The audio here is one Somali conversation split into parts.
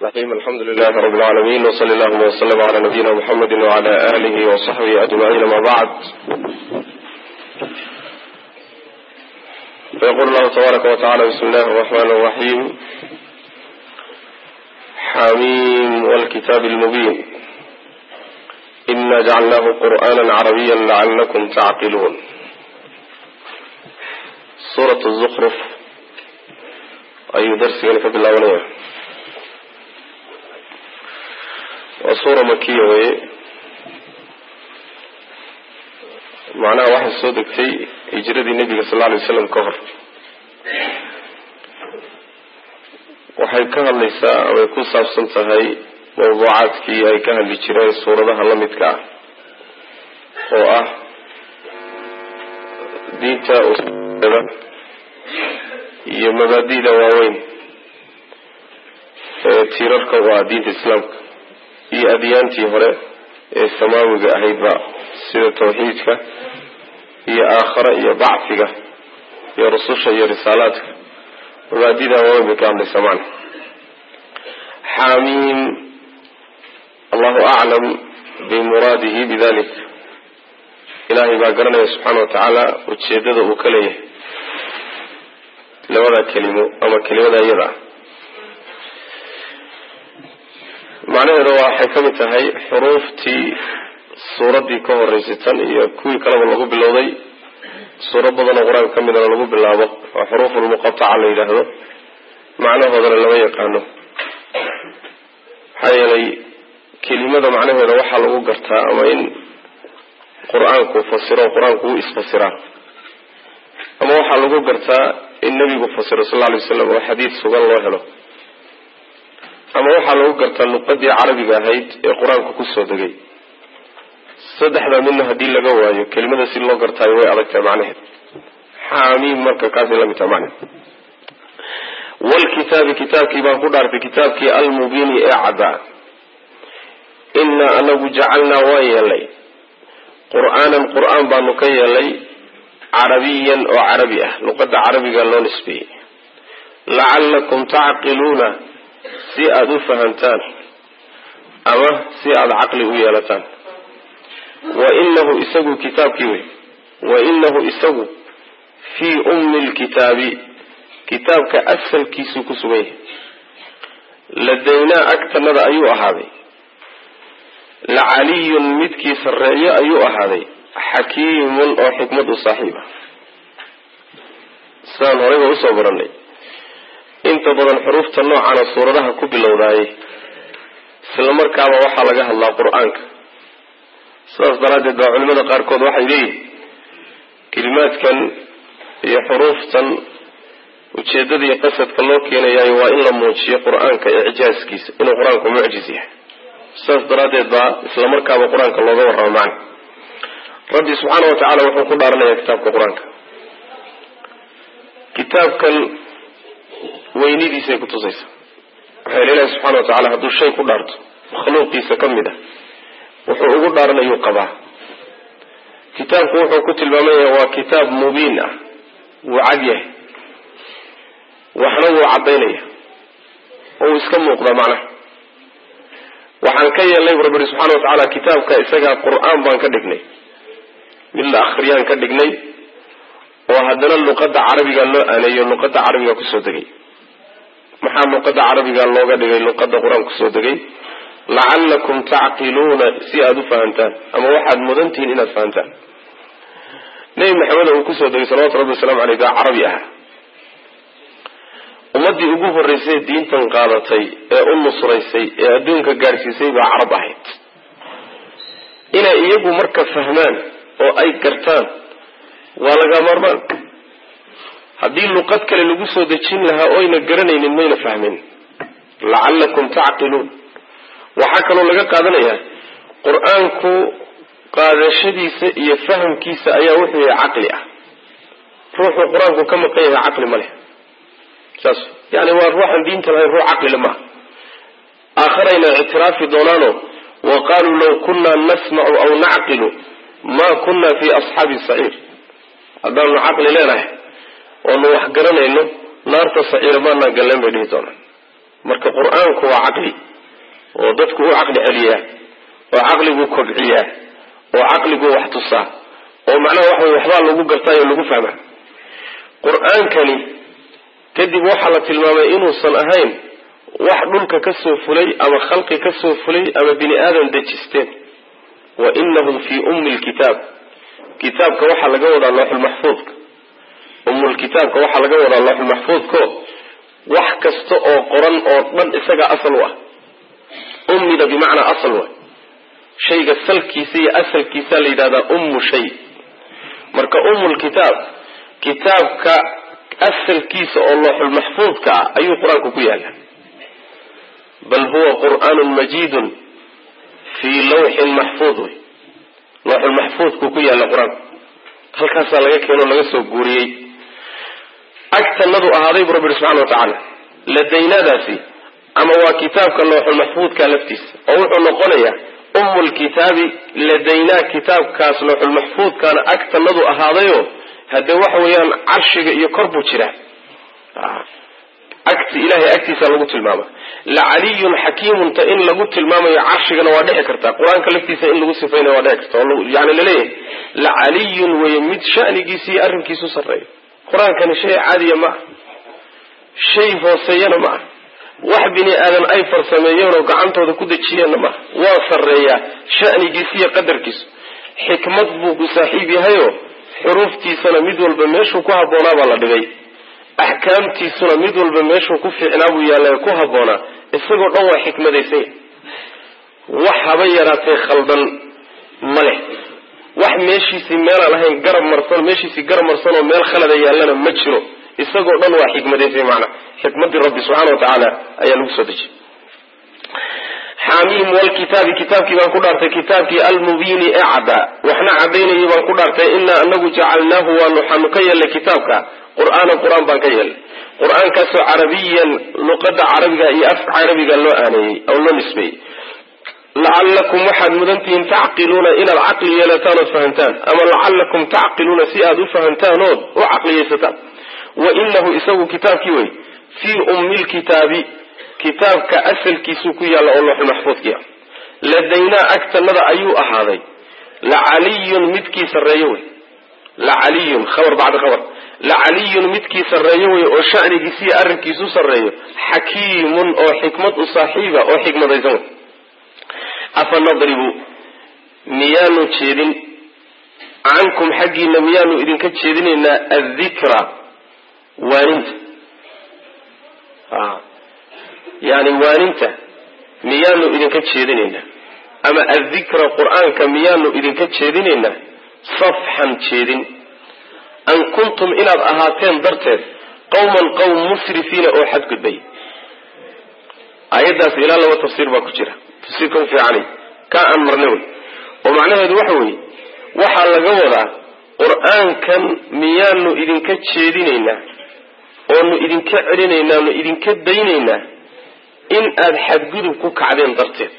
الرحيم الحمد لله رب العالمين وصلى اللهم وسلم على نبينا محمد وعلى آله وصحبه أجمعين ما بعد فيقول الله تبارك وتعالى بسم الله الرحمن الرحيم حميم والكتاب المبين إنا جعلناه قرآنا عربيا لعلكم تعقلون سورة الزخرف أي درس يعني فبالله waa suura makiya weye macnaha waxay soo degtay hijradii nebiga sal lla alay waslam ka hor waxay ka hadlaysaa amay ku saabsan tahay mawduucaadkii ay ka hadli jireen suuradaha la midka ah oo ah diinta usuda iyo mabaadi'da waaweyn ee tiirarka u ah diinta islaamka iyo adyaantii hore ee samaawiga ahaydba sida tawxiidka iyo aakhare iyo bacfiga iyo rususha iyo risaalaadka mabaadida waaweyn bay ka hadlaysaa macna xaamiim allahu aclam bimuraadihi bidalik ilaahay baa garanaya subxaana wa tacaala ujeedada uu ka leeyahay labada kelimo ama kelimada iyada ah macnaheeda waxay ka mid tahay xuruuftii suuraddii ka horeysay tan iyo kuwii kaleba lagu bilowday suuro badan oo qur-aanka ka midana lagu bilaabo oo xuruufulmuqataca la yidhaahdo macnahoodana lama yaqaano maxaa yeelay kelimada macnaheeda waxaa lagu gartaa ama in qur-aanku fasiro qur-aanku u isfasiraa ama waxaa lagu gartaa in nebigu fasiro sal lla alay waslam oo xadiid sugan loo helo ama waxaa lagu gartaa luqadii carabiga ahayd ee qur-aanku kusoo degay saddexdaa midna haddii laga waayo kelimada si loo gartaayo way adag tahay macnaheed xaamiim marka kaasay la mid tahay macnaheed wlkitaabi kitaabkii baan ku dhaartay kitaabkii almubiini ee caddaa inaa anagu jacalnaa waan yeelnay qur-aanan qur-aan baanu ka yeelnay carabiyan oo carabi ah luqada carabiga loo nisbeeyey lacalakum tacqiluuna si aada u fahamtaan ama si aada caqli u yeelataan wa inahu isagu kitaabkii wey wa inahu isagu fii ummi lkitaabi kitaabka asalkiisuu ku sugan yahay ladaynaa agtanada ayuu ahaaday lacaliyun midkii sarreeyo ayuu ahaaday xakiimun oo xikmad u saaxiib ah sidaan horeyba usoo baranay inta badan xuruufta noocana suuradaha ku bilowdaayay isla markaaba waxaa laga hadlaa qur-aanka sidaas daraaddeed baa culimada qaarkood waxay leeyihin kelimaadkan iyo xuruuftan ujeedada iyo qasadka loo keenayaayo waa in la muujiyo qur-aanka icjaaskiisa inuu qur-aanku mucjiz yahay sidaas daraaddeed baa isla markaaba qur-aanka looga warramo macna rabbi subxaana wa tacaala wuxuu ku dhaaranayaa kitaabka qur-aanka kitaabkan weynidiisay kutusaysaa maxaa yele ilahi subxana wa tacala hadduu shay ku dhaarto makhluuqiisa ka mid ah wuxuu ugu dhaaranayuu qabaa kitaabku wuxuu ku tilmaamaya waa kitaab mubiin ah wuu cad yahay waxna wuu caddaynaya oo uu iska muuqdaa macnaha waxaan ka yeelnay bu rabbi ihi subxana wa tacaala kitaabka isagaa qur-aan baan ka dhignay mid la akhriyaan ka dhignay oo haddana luqadda carabiga loo aneeyo luqadda carabiga kusoo degay maxaa luqada carabiga looga dhigay luqada qur-aan kusoo degay lacalakum tacqiluuna si aada u fahamtaan ama waxaad mudantihiin inaad fahamtaan nebi maxamed uu kusoo degay salawatu rabbi waslamu aleyh baa carabi ah ummadii ugu horeysay diintan qaadatay ee u nusraysay ee adduunka gaadhsiisay baa carab ahayd inay iyagu marka fahmaan oo ay gartaan waa laga maarmaan haddii luqad kale lagu soo dejin lahaa oyna garanaynin mayna fahmin lacalakum tacqiluun waxaa kaloo laga qaadanayaa qur-aanku qaadashadiisa iyo fahamkiisa ayaa wuxuu yahay caqli ah ruuxuu qur-aanku ka maqan yahay caqli ma leh saas yani waa ruuxan diinta lahayn ruux caqlile maaha aakharayna ictiraafi doonaano wa qaaluu law kunaa nasmacu aw nacqilu ma kuna fi asxaabi saciir haddaanu caqli leenahay oonu wax garanayno naarta saciira maanaan galleen bay dhihi doonaan marka qur-aanku waa caqli oo dadku u caqli celiyaa oo caqligu kobciyaa oo caqligu wax tusaa oo macnaha waxa wey waxbaa lagu gartaayo lagu fahmaa qur-aankani kadib waxaa la tilmaamay inuusan ahayn wax dhulka ka soo fulay ama khalqi ka soo fulay ama bini aadan dejisteen wa inahu fii ummi lkitaab kitaabka waxaa laga wadaa looxulmaxfuudka ummulkitaabka waxaa laga wadaa looxulmaxfuudko wax kasta oo qoran oo dhan isagaa asal u ah ummida bimacnaa asal wa shayga salkiisa iyo asalkiisa la yidhahdaa ummu shay marka ummulkitaab kitaabka asalkiisa oo looxulmaxfuudka ah ayuu qur-aanku ku yaala bal huwa qur'aanun majiidun fii lawxin maxfuud wey looxulmaxfuudkuu ku yaalla qur-aanku halkaasaa laga keeno laga soo guuriyey agtanadu ahaaday bu rabbi ihi subxana wa tacaala ladaynadaasi ama waa kitaabka looxulmaxfuudka laftiisa oo wuxuu noqonayaa ummulkitaabi ladaynaa kitaabkaas looxulmaxfuudkaana agtanadu ahaadayo haddee waxa weeyaan carshiga iyo kor buu jiraa agti ilahay agtiisa lagu tilmaama lacaliyun xakiimunta in lagu tilmaamayo carshigana waa dhici karta qur-aanka laftiisa in lagu sifaynayo waa dhici karta yani laleeyahay lacaliyun weye mid shanigiisa iyo arrinkiisu sarreeyo qur-aankani shay caadiya ma ah shay hooseeyana ma ah wax bini aadan ay farsameeyeen oo gacantooda ku dejiyeenna maaha waa sarreeyaa shanigiisa iyo qadarkiisu xikmad buu ku saaxiib yahayo xuruuftiisana mid walba meeshuu ku habboonaa baa la dhigay axkaamtiisuna mid walba meeshuu ku fiicnaa buu yaalla ku habboonaa isagoo dhan waa xikmadaysan yahay wax haba yaraatee khaldan ma leh wax meeshiisii meelaan ahayn garab marsan meeshiisii garab marsan oo meel khalada yaallana ma jiro isagoo dhan waa xikmadaysay maanaa xikmadii rabbi subxaana wa tacaala ayaa lagu soo dejiyey xaamiim walkitaabi kitaabkii baan ku dhaartay kitaabkii almubiini ee caddaa waxna cadaynayay baan ku dhaartay inaa anagu jacalnaahu waanu waxaanu ka yeelnay kitaabka qur'aanan qur-aan baan ka yeelnay qur-aankaasoo carabiyan luqada carabiga iyo afka carabiga loo aaneeyey oo loo nisbeeyey lacallakum waxaad mudantihiin tacqiluuna inaad caqli yeelataan ood fahamtaan ama lacallakum tacqiluuna si aad u fahamtaan ood u caqliyaysataan wa inahu isagu kitaabkii wey fii ummi lkitaabi kitaabka asalkiisuu ku yaalla oo looxul maxfuudkiia ladaynaa agtanada ayuu ahaaday lacaliyun midkii sarreeyo wey lacaliyun khabar bacda khabar lacaliyun midkii sarreeyo wey oo shanigiisi iyo arrinkiisu sarreeyo xakiimun oo xikmad u saaxiiba oo xikmadaysan wey afa nadribu miyaanu jeedin cankum xaggiina miyaanu idinka jeedinaynaa addikra waaninta yani waaninta miyaanu idinka jeedinaynaa ama addikra qur-aanka miyaanu idinka jeedinaynaa safxan jeedin an kuntum inaad ahaateen darteed qawman qowm musrifiina oo xadgudbay aayaddaas ilaa laba tafsiir baa ku jira tafsiirka u fiicani kaa aan marna wey oo macnaheedu waxa weeye waxaa laga wadaa qur-aankan miyaanu idinka jeedinaynaa oonu idinka celinaynaa nu idinka daynaynaa in aada xadgudub ku kacdeen darteed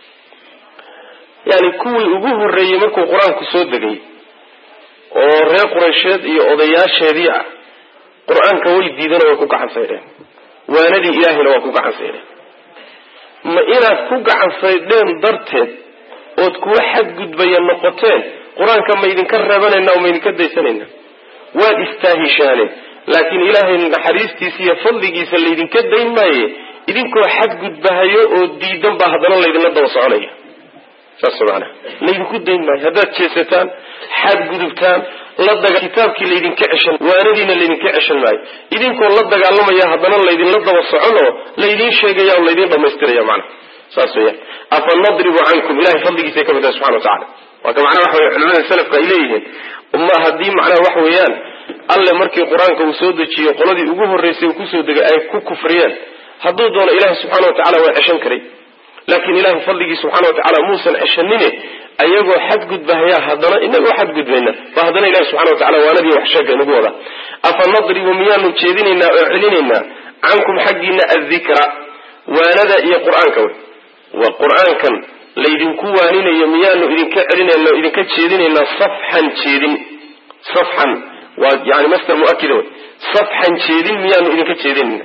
yani kuwii ugu horreeyey markuu qur-aanku soo degay oo reer quraysheed iyo odayaasheedii ah qur-aanka way diideen oo way ku gacan saydheen waanadii ilaahayna waa ku gacan saydheen ma inaad ku gacan saydheen darteed ood kuwa xadgudbaya noqoteen qur-aanka ma idinka reebanayna oo ma idinka daysanayna waad istaahishaaneen laakiin ilaahay naxariistiisa iyo fadligiisa laydinka dayn maaye idinkoo xadgudbahayo oo diidan baa haddana laydinla daba soconaya saas maanaa laydinku dayn maayo haddaad jeesataan xadgudubtaan la daga kitaabkii laydinka ceshan waanadiina laydinka ceshan maayo idinkoo la dagaalamaya haddana laydinla daba socon oo laydin sheegaya oo laydin dhamaystiraya macnaha saas weyaan afa nadribu cankum ilahay fadligiisa ka mid tahay subxana wa tacala waa ka macnaha waxa wey culamada salafka ay leeyihiin uma haddii macnaha waxa weeyaan alle markii qur-aanka uu soo dejiyo qoladii ugu horreysay uu kusoo degay ay ku kufriyeen hadduu doono ilahi subxana wa tacala waa ceshan karay laakiin ilahi fadligii subxana wa tacala muusan ceshanine ayagoo xadgudbahayaa haddana inagoo xadgudbayna ba haddana ilahi subxana wa tacala waanadii wax sheega inagu wada afa nadribu miyaanu jeedinaynaa oo celinaynaa cankum xaggiina addikra waanada iyo qur-aanka wey wa qur-aankan laydinku waaninayo miyaanu idinka celinayna o idinka jeedinaynaa safxan jeedin safxan waa yani master muakida wey safxan jeedin miyaanu idinka jeedinayna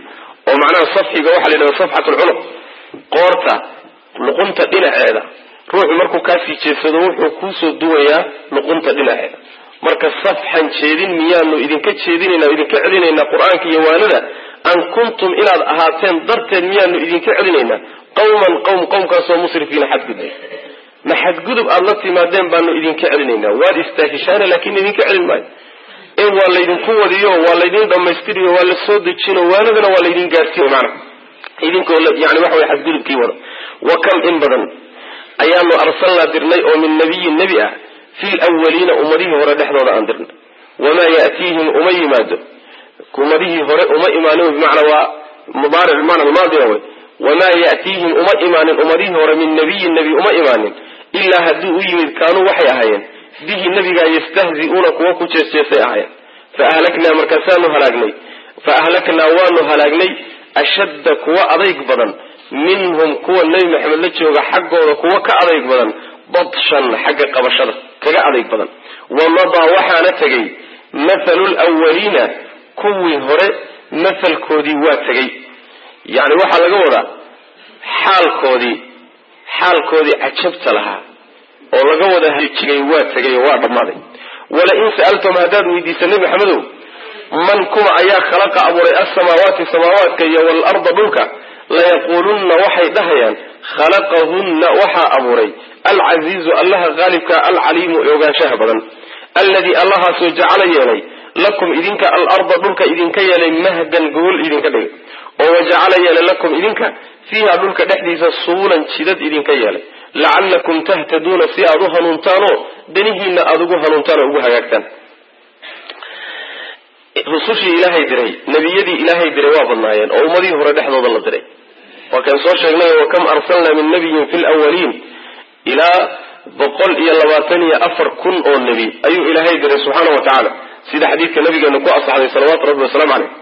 oo macnaha safxiga waxaa la yidhahda safxat lcunuq qoorta luqunta dhinaceeda ruuxu markuu kaasii jeedsado wuxuu kuusoo duwayaa luqunta dhinaceeda marka safxan jeedin miyaanu idinka jeedinayna o idinka celinaynaa qur-aanka iyo waanada an kuntum inaad ahaateen darteed miyaanu idinka celinaynaa qawman qowm qowmkaasoo musrifiina xadgudbay ma xadgudub aada la timaadeen baanu idinka celinaynaa waad istaahishaana laakiin idinka celin maayo ee waa laydinku wadiyo waa laydin dhamaystiriyo waa la soo dejino waanadana waa laydin gaarsiiyo maana idinkoo yani waxa way xadgudubkii wada wa kam in badan ayaanu arsalnaa dirnay oo min nabiyin nebi ah fi lwaliina ummadihii hore dhexdooda aan dirnay wamaa yatiihim uma yimaado ummadihii hore uma imaanin bimacnaa waa mudaaric bimacna almaadiya wey wamaa yatiihim uma imaanin ummadihii hore min nabiyin nebi uma imaanin ilaa haddii u yimid kaanuu waxay ahaayeen bihi nebigaa yastahzi'uuna kuwa ku jeesjeesay ahaayeen fa ahlaknaa markaasaanu halaagnay fa ahlaknaa waanu halaagnay ashadda kuwa adayg badan minhum kuwa nebi maxamed la jooga xaggooda kuwa ka adayg badan badshan xagga qabashada kaga adayg badan wamadaa waxaana tegay mathalu lwaliina kuwii hore mathalkoodii waa tegay yani waxaa laga wadaa xaalkoodii xaalkoodii cajabta lahaa oo laga wada haljigay waa tegay oo waa dhammaaday wala in sa'altum haddaad weydiisa nebi maxamedow man kuma ayaa khalaqa abuuray alsamaawaati samaawaadka iyo waalarda dhulka layaquulunna waxay dhahayaan khalaqahunna waxaa abuuray alcasiizu allaha qaalibka alcaliimu ee ogaanshaha badan alladii allahaasoo jacala yeelay lakum idinka alarda dhulka idinka yeelay mahdan gogol idinka dhigay oo wajacala yeelay lakum idinka fiiha dhulka dhexdiisa subulan jidad idinka yeelay lacallakum tahtaduuna si aada u hanuuntaanoo danihiina aada ugu hanuuntaan oo ugu hagaagtaan rusushii ilaahay diray nebiyadii ilaahay diray waa badnaayeen oo ummadihii hore dhexdooda la diray waa kan soo sheegnay wakam arsalnaa min nabiyin fi lwaliin ilaa boqol iyo labaatan iyo afar kun oo nebi ayuu ilaahay diray subxaana wa tacaala sida xadiidka nabigeena ku asaxday salawaatu rabbi wasalaamu caleyh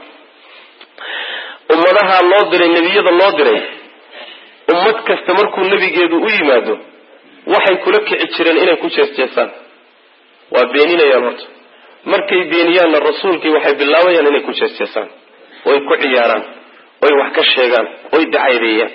ummadaha loo diray nebiyada loo diray ummad kasta markuu nebigeedu u yimaado waxay kula kici jireen inay ku jeesjeesaan waa beeninayaan horta markay beeniyaanna rasuulkii waxay bilaabayaan inay ku jeesjeesaan oy ku ciyaaraan oy wax ka sheegaan oy dacaydeeyaan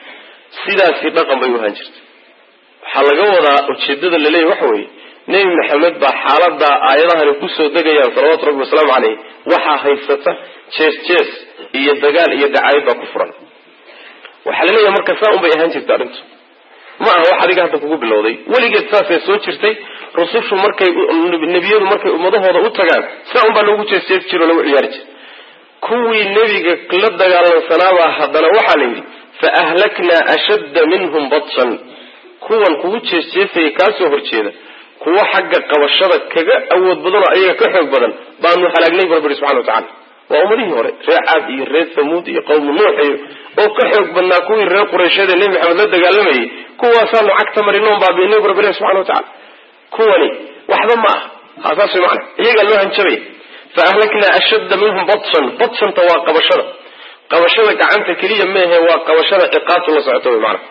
sidaasi dhaqan bay u ahaan jirtay waxaa laga wadaa ujeedada laleeyahy waxa weeye nebi maxamed baa xaaladaa aayadahani kusoo degayaan salawaatu rabbi wasalaamu caleyh waxaa haysata jees jees iyo dagaal iyo dacaayad baa ku furan waxaa la leeyahay marka saa un bay ahaan jirta arrintu ma aha wax adiga hadda kugu bilowday weligeed saasay soo jirtay rusushu markay nebiyadu markay ummadahooda u tagaan saa un baa loogu jeesjeesi jiro o lagu ciyaari jira kuwii nebiga la dagaalamsanaabaa haddana waxaa la yidhi fa ahlaknaa ashadda minhum badshan kuwan kugu jeesjeesaya kaasoo horjeeda kuwa xagga qabashada kaga awood badan oo ayaga ka xoog badan baanu halaagnay bu rabbi subxana wa tacala waa ummadihii hore reer caad iyo reer thamuud iyo qowmu nuux iyo oo ka xoog badnaa kuwii reer qureysheed ee nebi maxamed la dagaalamayay kuwaasaanu cagta marinoon baabiinay bu rabbi ilahi subxana wa tacala kuwani waxba ma aha ha saas way macana iyagaa loo hanjabaya fa ahlaknaa ashadda minhum badshan badshanta waa qabashada qabashada gacanta keliya meehe waa qabashada ciqaabtu la socoto wy maana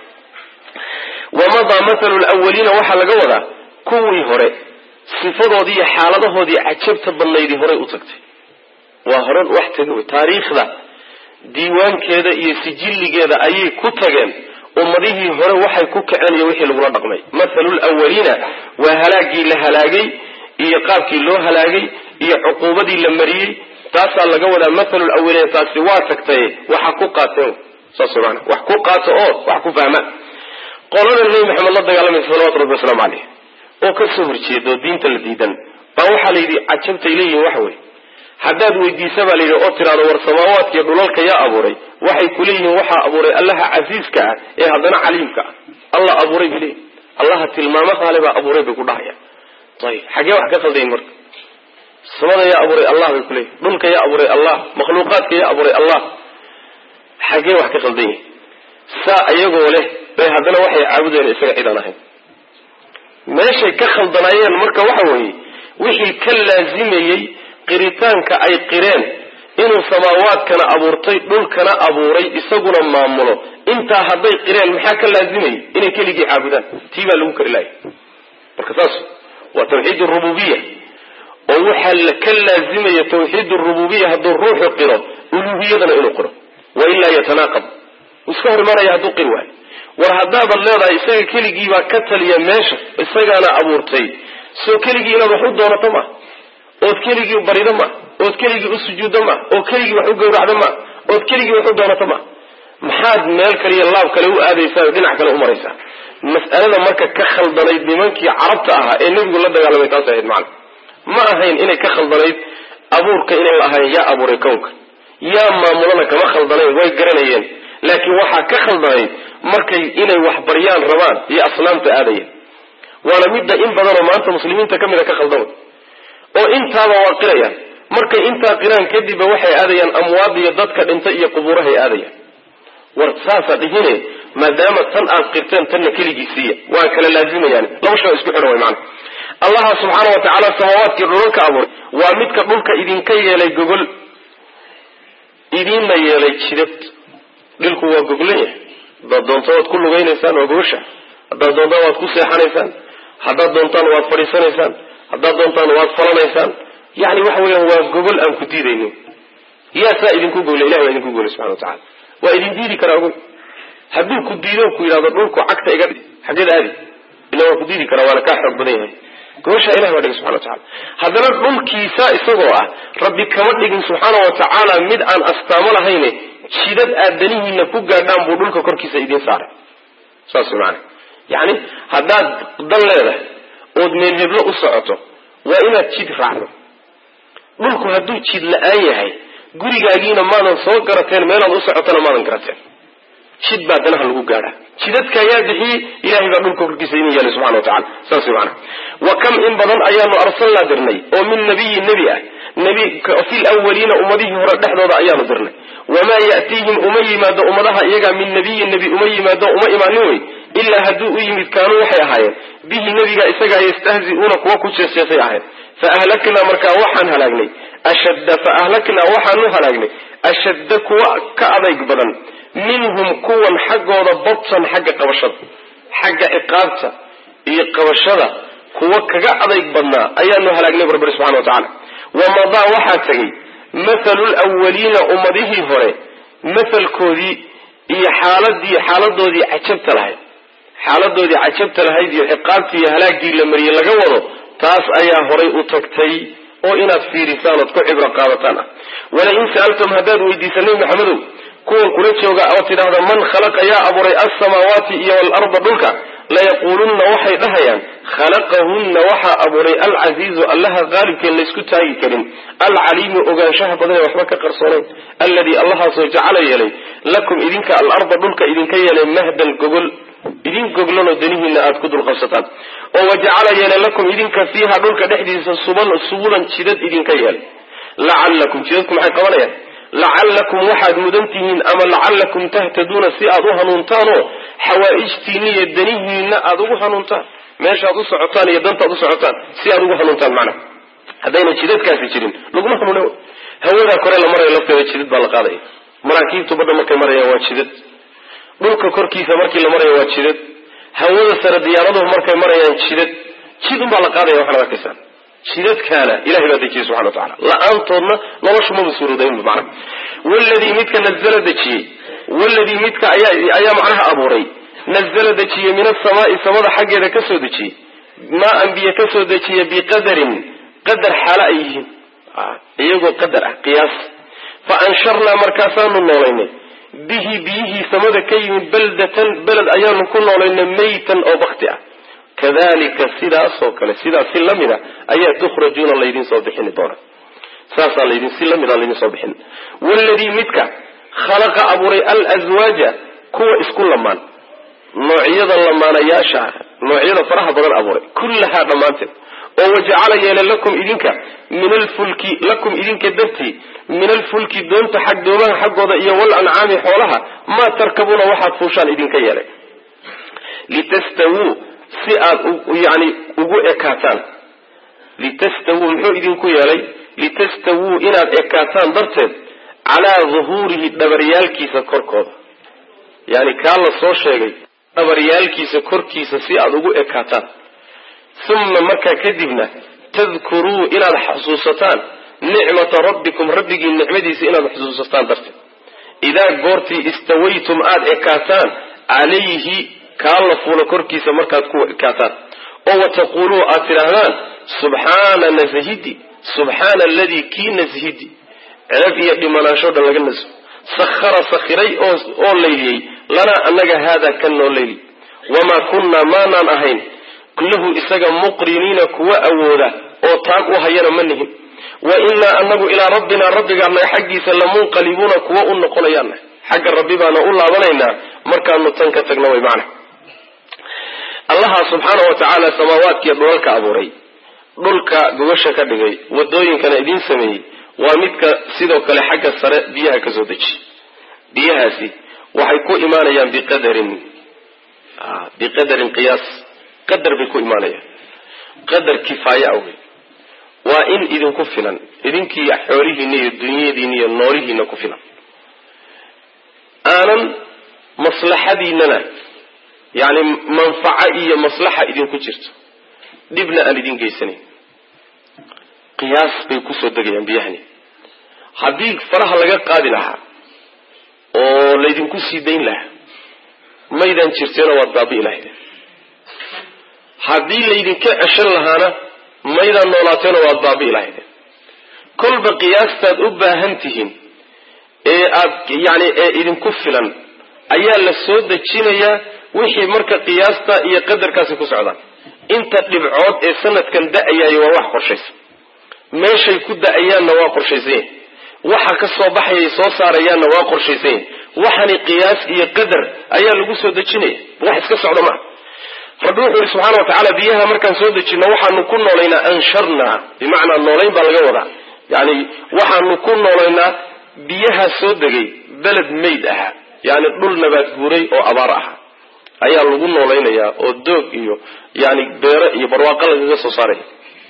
wamadaa mathalu lwaliina waxaa laga wadaa kuwii hore sifadoodii iyo xaaladahoodii cajabta badnaydii horay u tagtay waa hore wax taga wey taariikhda diiwaankeeda iyo sijilligeeda ayay ku tageen ummadihii hore waxay ku kaceen iyo wixii lagula dhaqmay mathalu lwaliina waa halaagii la halaagay iyo qaabkii loo halaagay iyo cuquubadii la mariyey taasaa laga wadaa mathalu lawaliina taasi waa tagtay waxa ku qaateen saas maana wax ku qaato oo wax ku fahma qolada nebi maxamed la dagaalamaysa salawatu rabbi wasalaamu caleyh oo ka soo horjeeda oo diinta la diidan baa waxaa la yidhi cajabtay leeyihin waxa weye haddaad weydiisa baa layidhi oo tiraado war samaawaadkiiyo dhulalka yaa abuuray waxay kuleeyihiin waxaa abuuray allaha casiiska ah ee haddana caliimka ah allah abuuray bay leeyihin allaha tilmaamahaale baa abuuray bay ku dhahayaan ayib xaggee wax ka khaldayin marka samada yaa abuuray allah bay kuleeyihin dhulka yaa abuuray allah makhluuqaadka yaa abuuray allah xaggee wax ka khaldan yihin saa iyagoo leh bay haddana waxay caabudeen isaga cid aan ahayn meeshay ka khaldanaayeen marka waxa weeye wixii ka laazimayey qiritaanka ay qireen inuu samaawaadkana abuurtay dhulkana abuuray isaguna maamulo intaa hadday qireen maxaa ka laazimayay inay keligii caabudaan tii baa lagu kari laayay marka saas waa tawxiid rububiya oo waxaa ka laazimaya tawxiid rububiya hadduu ruuxu qiro uluhiyadana inuu qiro wailaa yatanaaqab iska hor imaanaya hadduu qiri waayo war haddaadan leedahay isaga keligiibaa ka taliya meesha isagaana abuurtay soo keligii inaad wax u doonato ma ood keligii barido ma ood keligii u sujuuddo ma oo keligii wax u gawracdo ma ood keligii wax u doonato ma maxaad meel kale iyo laab kale u aadaysaa oo dhinac kale u maraysaa mas'alada marka ka khaldanayd nimankii carabta ahaa ee nebigu la dagaalamay taas ahayd macana ma ahayn inay ka khaldanayd abuurka inay ahayn yaa abuuray kownka yaa maamulana kama khaldanayn way garanayeen laakiin waxaa ka khaldanayd markay inay wax baryaan rabaan iyo asnaamta aadayeen waana midda in badanoo maanta muslimiinta ka mid a ka khaldamay oo intaaba waa qirayaan markay intaa qiraan kadibba waxay aadayaan amwaad iyo dadka dhintay iyo qubuurahay aadayaan war saasa dhihine maadaama tan aad qirteen tanna keligii siiya waa kala laazimayaan laba shay oo isku xidhan way macana allaha subxaana wa tacaala samaawaadkii dhulalka abuuray waa midka dhulka idinka yeelay gogol idiinna yeelay jidad dhilku waa goglan yahay haddaad doonto waad ku lugaynaysaan waa gogosha haddaad doontaan waad ku seexanaysaan haddaad doontaan waad fadhiisanaysaan haddaad doontaan waad falanaysaan yani waxa weeyaan waa gogol aan ku diidaynin yaa saa idinku gogle ilahi baa idinku goglay subxana wa tacala waa idin diidi karaa ogoy hadduu ku diido ku yidhahdo dhulku cagta iga dhig xaggeed aadi ila waa ku diidi karaa waana kaa xoog badan yahay gogoshaa ilahi baa dhigay subxana wa tacala haddana dhulkiisa isagoo ah rabbi kama dhigin subxaana wa tacaala mid aan astaamo lahayne jidad aad danihiina ku gaadhaan buu dhulka korkiisa idiin saaray saas maana yacni haddaad dan leedahay ood meel heblo u socoto waa inaad jid raacdo dhulku hadduu jid la-aan yahay gurigaagiina maadan soo garateen meelaad u socotona maadan garateen jid baa danaha lagu gaadhaa jidadka ayaa bixiyey ilahay baa dhulka korkiisa idin yeelay subxana wa tacala saas maana wa kam in badan ayaanu arsalnaa dirnay oo min nabiyin nebi ah nebi fi lwaliina ummadihii hore dhexdooda ayaanu dirnay wamaa ya'tiihim uma yimaado ummadaha iyagaa min nabiyin nebi uma yimaado uma imaanin wey ilaa hadduu u yimid kaanuu waxay ahaayeen bihi nebiga isagaa yastahzi'uuna kuwa ku jeesjeesay ahayd fa ahlaknaa markaa waxaan halaagnay ashadda fa ahlaknaa waxaanu halaagnay ashadda kuwa ka adayg badan minhum kuwan xaggooda badsan xagga qabashada xagga ciqaabta iyo qabashada kuwa kaga adayg badnaa ayaanu halaagnay barbari subxana wa tacala wamadaa waxaa tegey mathalu lwaliina ummadihii hore mathalkoodii iyo xaaladii xaaladoodii cajabta lahayd xaaladoodii cajabta lahayd iyo ciqaabtii iyo halaagii la mariyey laga wado taas ayaa horay u tagtay oo inaad fiirisaan ood ku cibro qaadataan ah walain sa'altum haddaad weydiisa nebi maxamedow kuwan kula jooga oo tidhaahda man khalaqa yaa abuuray alsamaawaati iyo waalarda dhulka layaquulunna waxay dhahayaan khalaqahunna waxaa abuuray alcasiizu allaha qaalibkeen laysku taagi karin alcaliimu ogaanshaha badan ee waxba ka qarsoonayn alladii allahaasoo jacala yeelay lakum idinka alarda dhulka idinka yeelay mahdan gogol idin goglanoo danihiina aada ku dulqabsataan oo wajacala yeelay lakum idinka fiiha dhulka dhexdiisa suban subulan jidad idinka yeelay lacallakum jidadku maxay qabanayaan lacallakum waxaad mudan tihiin ama lacallakum tahtaduuna si aad u hanuuntaanoo xawaaijtiina iyo danihiina aada ugu hanuuntaan meeshaad u socotaan iyo dantaad u socotaan si aad ugu hanuuntaan macnaha haddayna jidadkaasi jirin laguma hanuuna hawadaa kore la marayo lafteeda jidad baa la qaadaya maraakiibtu badda markay marayaan waa jidad dhulka korkiisa markii la marayo waa jidad hawada sare diyaaraduhu markay marayaan jidad jid unbaa la qaadaya waxaad arkaysaan jidadkaana ilahay baa dejiyey subxana wa tacala la-aantoodna noloshu maba suurodaynba macnaha waladii midka nazala dejiyey waladii midka ayaa ayaa macnaha abuuray nazala dejiyey min asamaai samada xaggeeda ka soo dejiyey maa anbiye ka soo dejiya biqadarin qadar xaalo ay yihiin iyagoo qadar ah qiyaas fa ansharnaa markaasaanu noolaynay bihi biyihii samada ka yimid baldatan beled ayaanu ku noolaynay maytan oo bakti ah kadalika sidaasoo kale sidaas si lamid a ayaa tukhrajuuna laydin soo bixini doona saasaa laydin si lamid a laydin soo bixin waladii midka khalaqa abuuray alswaaja kuwa isku lamaan noocyada lamaanayaasha ah noocyada faraha badan abuuray kullahaa dhammaanteed oo wajacala yeelay lakum idinka min alfulki lakum idinka dartii min alfulki doonta xag doomaha xaggooda iyo wal ancaami xoolaha maa tarkabuuna waxaad fuushaan idinka yeelay litastawuu si aad yani ugu ekaataan litastawuu muxuu idinku yeelay litastawuu inaad ekaataan darteed calaa duhuurihi dhabaryaalkiisa korkooda yani kaa la soo sheegay dhabaryaalkiisa korkiisa si aad ugu ekaataan uma markaa kadibna tadkuruu inaad xasuusataan nicmata rabbikum rabbigii nicmadiisa inaad xusuusataan darteed idaa goortii istawaytum aada ekaataan calayhi kaa la fuulo korkiisa markaad ku ekaataan oo wataquuluu aad tidhaahdaan subxaana nasahidi subxaana aladii kii nasahidi ceeb iyo dhimanaansho dhan laga naso sakhara sakhiray oo layliyey lanaa annaga haadaa kan noo leyli wamaa kunnaa maanaan ahayn lahu isaga muqriniina kuwa awooda oo taag u hayana ma nihin wa innaa anagu ilaa rabbinaa rabbigaanaga xaggiisa lamunqalibuuna kuwa u noqonayaana xagga rabbi baana u laabanaynaa markaanu tan ka tagna way macna allaha subxaana wa tacaala samaawaadkiiyo dhulalka abuuray dhulka gogasha ka dhigay wadooyinkana idiin sameeyey waa midka sidoo kale xagga sare biyaha ka soo deji biyahaasi waxay ku imaanayaan biqadarin biqadarin qiyaas qadar bay ku imaanayaan qadar kifaaya awey waa in idinku filan idinkii xoolihiina iyo dunyadiina iyo noolihiina ku filan aanan maslaxadiinana yani manfaco iyo maslaxa idinku jirto dhibna aan idin geysanayn qiyaas bay kusoo degayaan biyahani haddii faraha laga qaadi lahaa oo laydinku sii dayn lahaa maydaan jirteena waad baabi'i lahaydeen haddii laydinka ceshan lahaana maydaan noolaateena waad baabi'i lahaydeen kolba qiyaastaad u baahan tihiin ee aad yani ee idinku filan ayaa la soo dejinayaa wixii marka qiyaasta iyo qadarkaasi ku socdaan inta dhibcood ee sanadkan da-ayaayo waa wax qorshaysan meeshay ku da-ayaanna waa qorshaysan yahin waxa ka soo baxayay soo saarayaanna waa qorshaysan yahin waxani qiyaas iyo qadar ayaa lagu soo dejinaya wax iska socda maaha rabbi wuxuu yihi subxana wa tacaala biyaha markaan soo dejino waxaanu ku noolaynaa ansharnaa bimacnaa noolayn baa laga wadaa yani waxaanu ku noolaynaa biyaha soo degay beled mayd ahaa yani dhul nabaad guuray oo abaar ahaa ayaa lagu noolaynayaa oo doog iyo yani beero iyo barwaaqo lagaga soo saaraya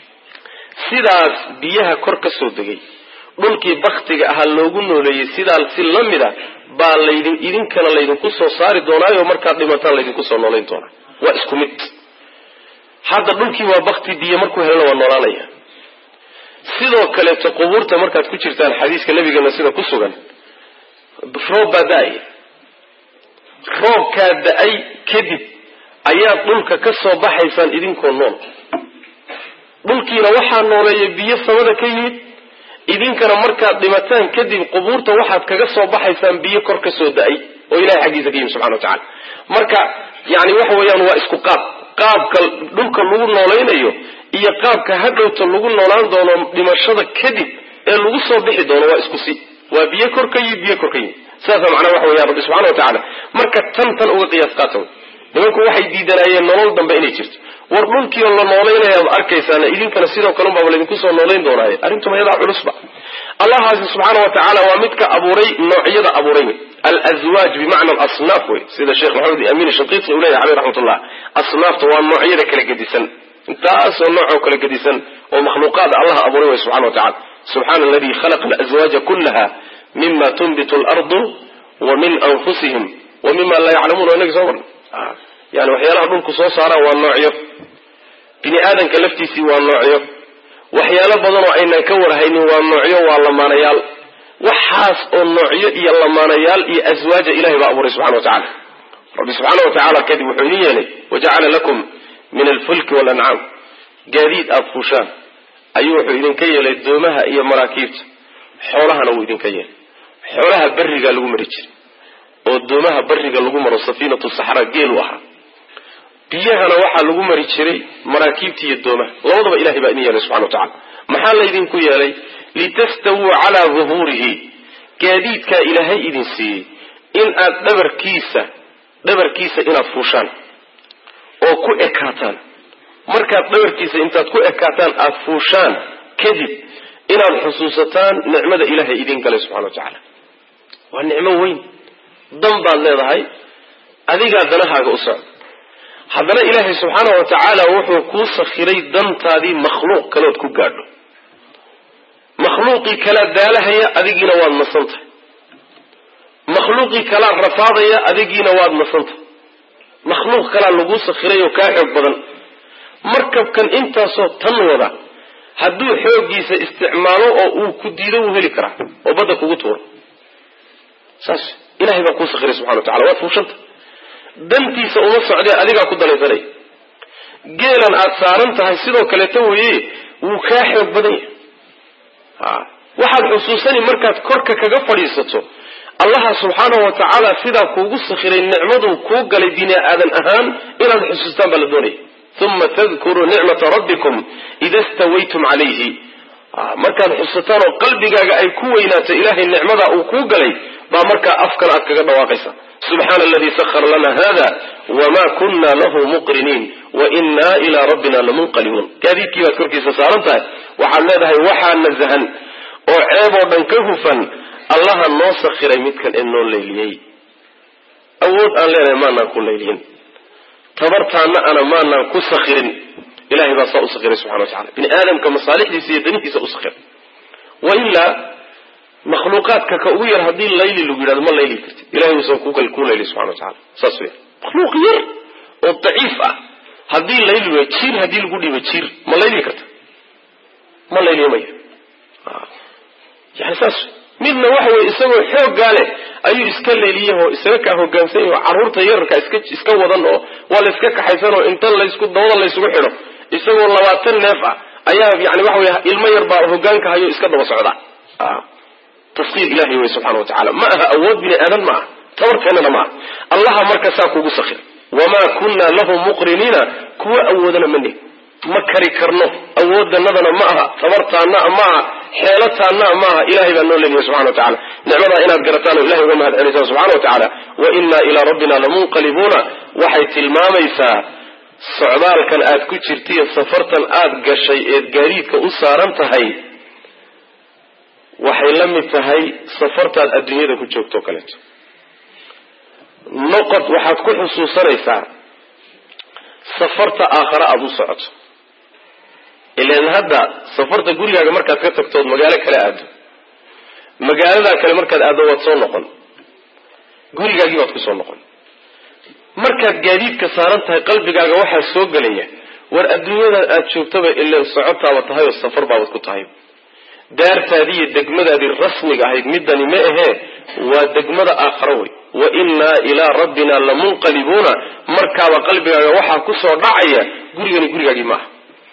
sidaas biyaha kor ka soo degay dhulkii baktiga ahaa loogu nooleeyey sidaa si la mida baa laydin idinkana laydinku soo saari doonaayo markaad dhimataan laydinku soo noolayn doonaa waa isku mid hadda dhulkii waa bakti biyo markuu helana waa noolaanaya sidoo kaleeto qubuurta markaad ku jirtaan xadiiska nabigeena sida ku sugan roob baa da-ay roobkaa da-ay kadib ayaad dhulka ka soo baxaysaan idinkoo nool dhulkiina waxaa nooleeya biyo samada ka yimid idinkana markaad dhimataan kadib qubuurta waxaad kaga soo baxaysaan biyo kor ka soo da-ay oo ilahay xaggiisa ka yimid subxana wa tacala marka yani waxa weeyaan waa isku qaab qaabka dhulka lagu noolaynayo iyo qaabka hadhowta lagu noolaan doono dhimashada kadib ee lagu soo bixi doono waa isku si waa biyo kor ka yimid biyo kor ka yimid sidaasa macnaha waxa weya rabbi subxana wa tacaala marka tan tan uga qiyaas qaata nimanku waxay diidanaayeen nolol dambe inay jirto war dhulkiio la noolaynaya ad arkaysaana idinkana sidoo kale unbaaba laydinku soo noolayn doonaaye arrintuma yadaa culusba allahaasi subxaana wa tacaala waa midka abuuray noocyada abuuray wey alazwaaj bimacna alasnaaf wey sida sheekh maxamed amin shanqiiti uu leyahy aleyh raxmatullah asnaafta waa noocyada kala gedisan intaasoo noocoo kala gedisan oo makhluuqaada allaha abuuray wey subxana wa tacala subxana aladi khalaqa alazwaaja kullaha mima tunbitu alardu wa min anfusihim wa mima laa yaclamuun waa inagi soo marna yani waxyaalaha dhulku soo saaraan waa noocyo bini aadanka laftiisii waa noocyo waxyaalo badan oo aynan ka warhaynin waa noocyo waa lamaanayaal waxaas oo noocyo iyo lamaanayaal iyo aswaaja ilahay baa abuuray subxana wa tacala rabbi subxaana wa tacala kadib wuxuu idin yeelay wajacala lakum min alfulki walancaam gaadiid aada fuushaan ayuu wuxuu idinka yeelay doomaha iyo maraakiibta xoolahana wuu idinka yeelay xoolaha berigaa lagu mari jiray oo doomaha bariga lagu maro safiinatu saxra geelu ahaa biyahana waxaa lagu mari jiray maraakiibta iyo doomaha labadaba ilahay baa idin yeelay subxana wa tacala maxaa laydinku yeelay litastawuu calaa duhuurihi gaadiidkaa ilaahay idin siiyey in aad dhabarkiisa dhabarkiisa inaad fuushaan oo ku ekaataan markaad dhabarkiisa intaad ku ekaataan aada fuushaan kadib inaad xusuusataan nicmada ilaahay idin galay subxana wa tacaala waa nicmo weyn dan baad leedahay adigaa danahaaga u socda haddana ilaahay subxaana wa tacaala wuxuu kuu sakhiray dantaadii makhluuq kaleod ku gaadho makhluuqii kalaa daalahaya adigiina waad nasantahay makhluuqii kalaa rafaadaya adigiina waad nasantahay makhluuq kalaa laguu sakhiray oo kaa xoog badan markabkan intaasoo tan wada hadduu xooggiisa isticmaalo oo uu ku diido wuu heli karaa oo badda kugu tuuro saas ilahay baa kuu sakhiray subxana wa tacala waad fuushanta dantiisa uma socdee adigaa ku danaysanay geelan aad saaran tahay sidoo kaleeto weye wuu kaa xoog badan yahay waxaad xusuusani markaad korka kaga fadhiisato allaha subxaanahu wa tacaala sidaa kuugu sakhiray nicmaduu kuu galay bini aadan ahaan inaad xusuustaan baa la doonaya uma tadkuruu nicmata rabbikum ida stawaytum calayhi markaad xusataan oo qalbigaaga ay ku weynaato ilahay nicmadaa uu kuu galay baa markaa afkan aad kaga dhawaaqaysa subxaana aladii sahara lana hada wma kuna lahu muqriniin wainaa ilaa rabbina lamunqalibuun gaadiidkii baad korkiisa saaran tahay waxaad leedahay waxaa nasahan oo ceeb oo dhan ka hufan allaha noo sakhiray midkan ee noo layliyey awood aan leenahay maanaan ku layliyin tabartaana ana maanaan ku sakhirin ilahay baa saa u sakhiray subxana wa tacala bini aadamka masaalixdiisa iyo danihiisa u sakhiray wailaa makhluuqaadka ka ugu yar haddii layli lagu yidhahdo ma layli kartid ilahay uusan ku layli subxana wa tacala saas wey makhluuq yar oo daciif ah haddii layli way jiir haddii lagu dhiibo jiir ma layli karta ma layliya maya yani saas midna waxa weye isagoo xooggaa leh ayuu iska leeliyahoo isaga kaa hogaansan yaho carruurta yararka iska iska wadan oo waa la iska kaxaysan oo inta laysku dabada laysugu xidho isagoo labaatan neef ah ayaa yani waxa weye ilmo yar baa hogaanka hayo iska daba socda taskiir ilahay wey subxana wa tacala ma aha awood bini aadan ma aha tabarkeennana ma aha allaha marka saa kugu sakir wamaa kunna lahu muqriniina kuwa awoodana ma nihin ma kari karno awooddanadana ma aha tabartaana ma aha xeelataana ma aha ilahay baa noo leeliya subxana wa tacala nicmadaa inaad garataan oo ilahay uga mahad celisaan subxana wa tacaala wa inaa ilaa rabbina lamunqalibuuna waxay tilmaamaysaa socdaalkan aad ku jirtaiyo safartan aad gashay eed gaadiidka u saaran tahay waxay la mid tahay safartaad adduunyada ku joogto o kaleeto noqod waxaad ku xusuusanaysaa safarta aakhare aada u socoto ilan hadda safarta gurigaaga markaad ka tagtood magaalo kale aado magaaladaa kale markaad aaddo waad soo noqon gurigaagii baad ku soo noqon markaad gaadiidka saaran tahay qalbigaaga waxaa soo gelaya war adduunyada aad joogtaba ilan socotaaba tahay oo safar baabad ku tahay daartaadii iyo degmadaadii rasmiga ahayd midani ma ahee waa degmada aakharo wey wa innaa ilaa rabbina lamunqalibuuna markaaba qalbigaaga waxaa kusoo dhacaya gurigani gurigaagii maaha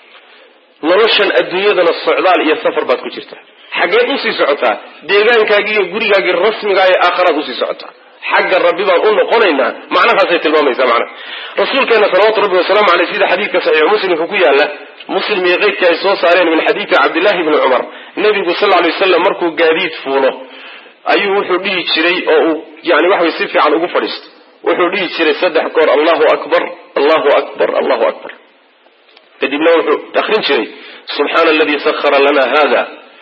noloshan adduunyadana socdaal iyo safar baad ku jirtaa xaggeed usii socotaa deegaankaagii iyo gurigaagii rasmigaa ee aakharaad usii socotaa xagga rabbi baan u noqonaynaa macnahaasay tilmaamaysaa macnaha rasuulkeena salawaatu rabbi wasalaamu aleyh sida xadiidka saxiixu muslimka ku yaala muslim iyo keydkii ay soo saareen min xadiidi cabdillahi bni cumar nebigu sal lay waslam markuu gaadiid fuulo ayuu wuxuu dhihi jiray oo uu yani waxaway si fiican ugu fadhiisto wuxuu dhihi jiray saddex goor allahu akbar allahu akbar allahu akbar kadibna wuxuu akrin jiray subxaana aladii sahara lana hada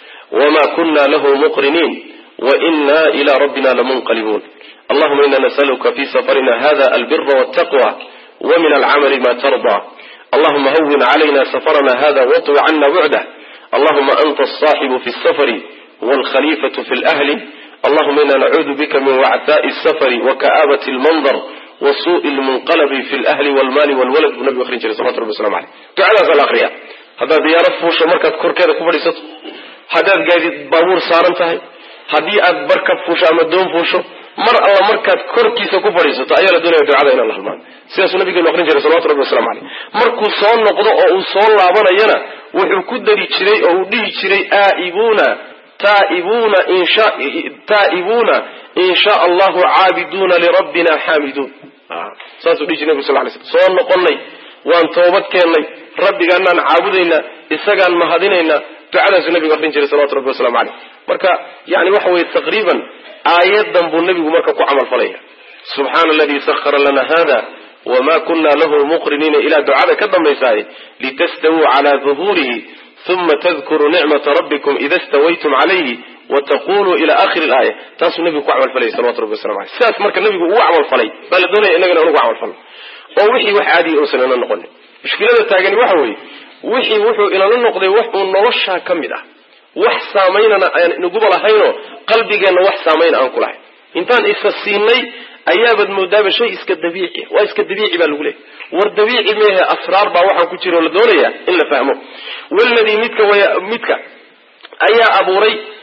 wma kuna lahu muqriniin waina ila rabbina lamunqalibuun allahuma ina nasaluka fi safarina hada albira waltaqwa wmin alcamali ma tarda allahuma hawin calayna safarana hada waطwi cana bucdah allahuma anta aلصaaxibu fi اsafari wاlkhalifatu fi اlأhli allahuma ina nacuudu bika min wactaaءi الsafari waka'aabat اlmandar wasuءi اlmunqalabi fi اlأhli wاlmali wاlwalad buu nabigu akrin jiray salawatu rabbi waslamu aleyh ducadaasa la akriya haddaad diyaarad fuusho markaad korkeeda ku fadhiisato haddaad gaadiid baabuur saaran tahay haddii aad barkab fuusho ama doon fuusho mar alla markaad korkiisa ku fadhiisato ayaa la doonaya ducada inaan la halmaan sidaasuu nabigeenu akrin jiray salawatu rabbi waslamu caleyh markuu soo noqdo oo uu soo laabanayana wuxuu ku dari jiray oo uu dhihi jiray aa'ibuuna taa'ibuuna insha taa'ibuuna in sha allahu caabiduuna lirabbina xaamiduun saasuu dhihi jiray nabig sal lay slam soo noqonnay waan toobad keennay rabbigaanaan caabudaynaa isagaan mahadinaynaa ducadaasuu nabigu akrin jiray salawatu rabbi waslamu caleyh marka yani waxa weye taqriiban aayadan buu nabigu marka ku camal falaya subxaana aladii sahara lana hada wma kuna lahu muqriniina ilaa ducada ka dambaysaay litastawuu cala duhuurihi uma tadkuruu nicmata rabbikum ida stawaytum calayhi wataquluu ila akhiri laaya taasuu nabigu ku camalfalayay salawatu rabbi waslamu aleyh sidaas marka nabigu ugu camalfalay baa la doonaya inagana anugu camalfalno oo wixii wax caadiya uusan ila noqonin mushkilada taagani waxa weeye wixii wuxuu ilala noqday wax uu noloshaa ka mid ah wax saamaynana aan inaguba lahaynoo qalbigeenna wax saamayn aan ku lahayn intaan isa siinay ayaabaad moodaaba shay iska dabiici waa iska dabiici baa lagu leeyay war dabiici meehe asraar baa waxaan ku jira oo la doonaya in la fahmo waladii midka midka ayaa abuuray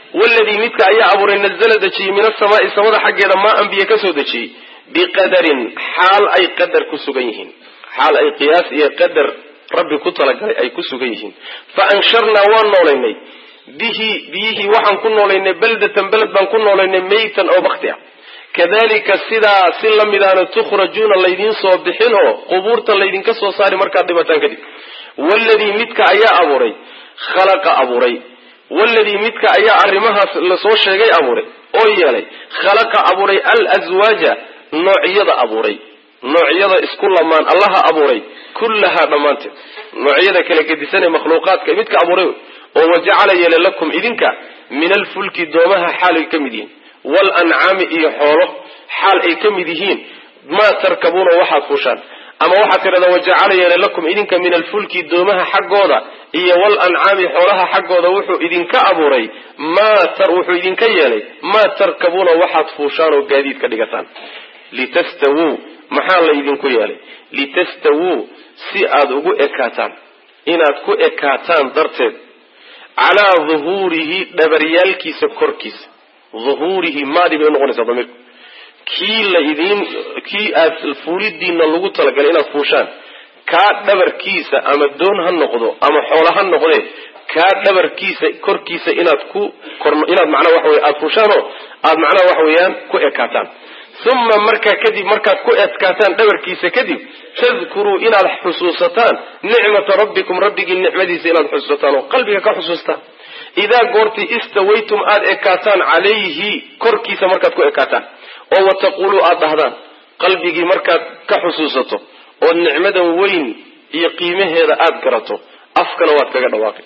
waladii midka ayaa abuuray nazla dejiyey min asamaai samada xaggeeda maa anbiya kasoo dejiyey biqadarin xaal ay qadar ku sugan yihiin xaal ay qiyaas iyo qadar rabbi ku talagalay ay ku sugan yihiin fa ansharnaa waan noolaynay bihi biyihii waxaan ku noolaynay baldatan beled baan ku noolaynay meytan oo bakti ah kadalika sidaa si lamidaana tukhrajuuna laydiin soo bixin oo qubuurta laydinka soo saari markaad dhibataan kadib waladii midka ayaa abuuray khalaqa abuuray waladii midka ayaa arrimahaas lasoo sheegay abuuray oo yeelay khalaqa abuuray alswaaja noocyada abuuray noocyada isku lamaan allaha abuuray kullahaa dhammaanteed noocyada kala gedisan ee makhluuqaadka midka abuuray oo wajacala yeele lakum idinka min alfulki doomaha xaalay ka mid yihiin walancaami iyo xoolo xaal ay ka mid yihiin maa tarkabuuna waxaad fuushaan ama waxaad tidhahdaa wajacala yeele lakum idinka min alfulki doomaha xaggooda iyo walancaami xoolaha xaggooda wuxuu idinka abuuray maa wuxuu idinka yeelay maa tarkabuuna waxaad fuushaan oo gaadiid ka dhigataan litastawuu maxaa laydinku yeelay litastawuu si aad ugu ekaataan inaad ku ekaataan darteed calaa duhuurihi dhabaryaalkiisa korkiisa duhuurihi maadi bay unoqonaysaa damiirku kii laydin kii aad fuulidiina lagu talagalay inaad fuushaan kaa dhabarkiisa ama doon ha noqdo ama xoolo ha noqdee kaa dhabarkiisa korkiisa inaad ku inaad macnaha waxa wey aada fuushaanoo aada macnaha waxa weeyaan ku ekaataan uma markaa kadib markaad ku ekaataan dhabarkiisa kadib tadkuruu inaad xusuusataan nicmata rabbikum rabbigii nicmadiisa inaad xusuusataan oo qalbiga ka xusuustaan idaa goortii istawaytum aada ekaataan calayhi korkiisa markaad ku ekaataan oo wataquuluu aada dhahdaan qalbigii markaad ka xusuusato oo nicmadan weyn iyo qiimaheeda aada garato afkana waad kaga dhawaaqay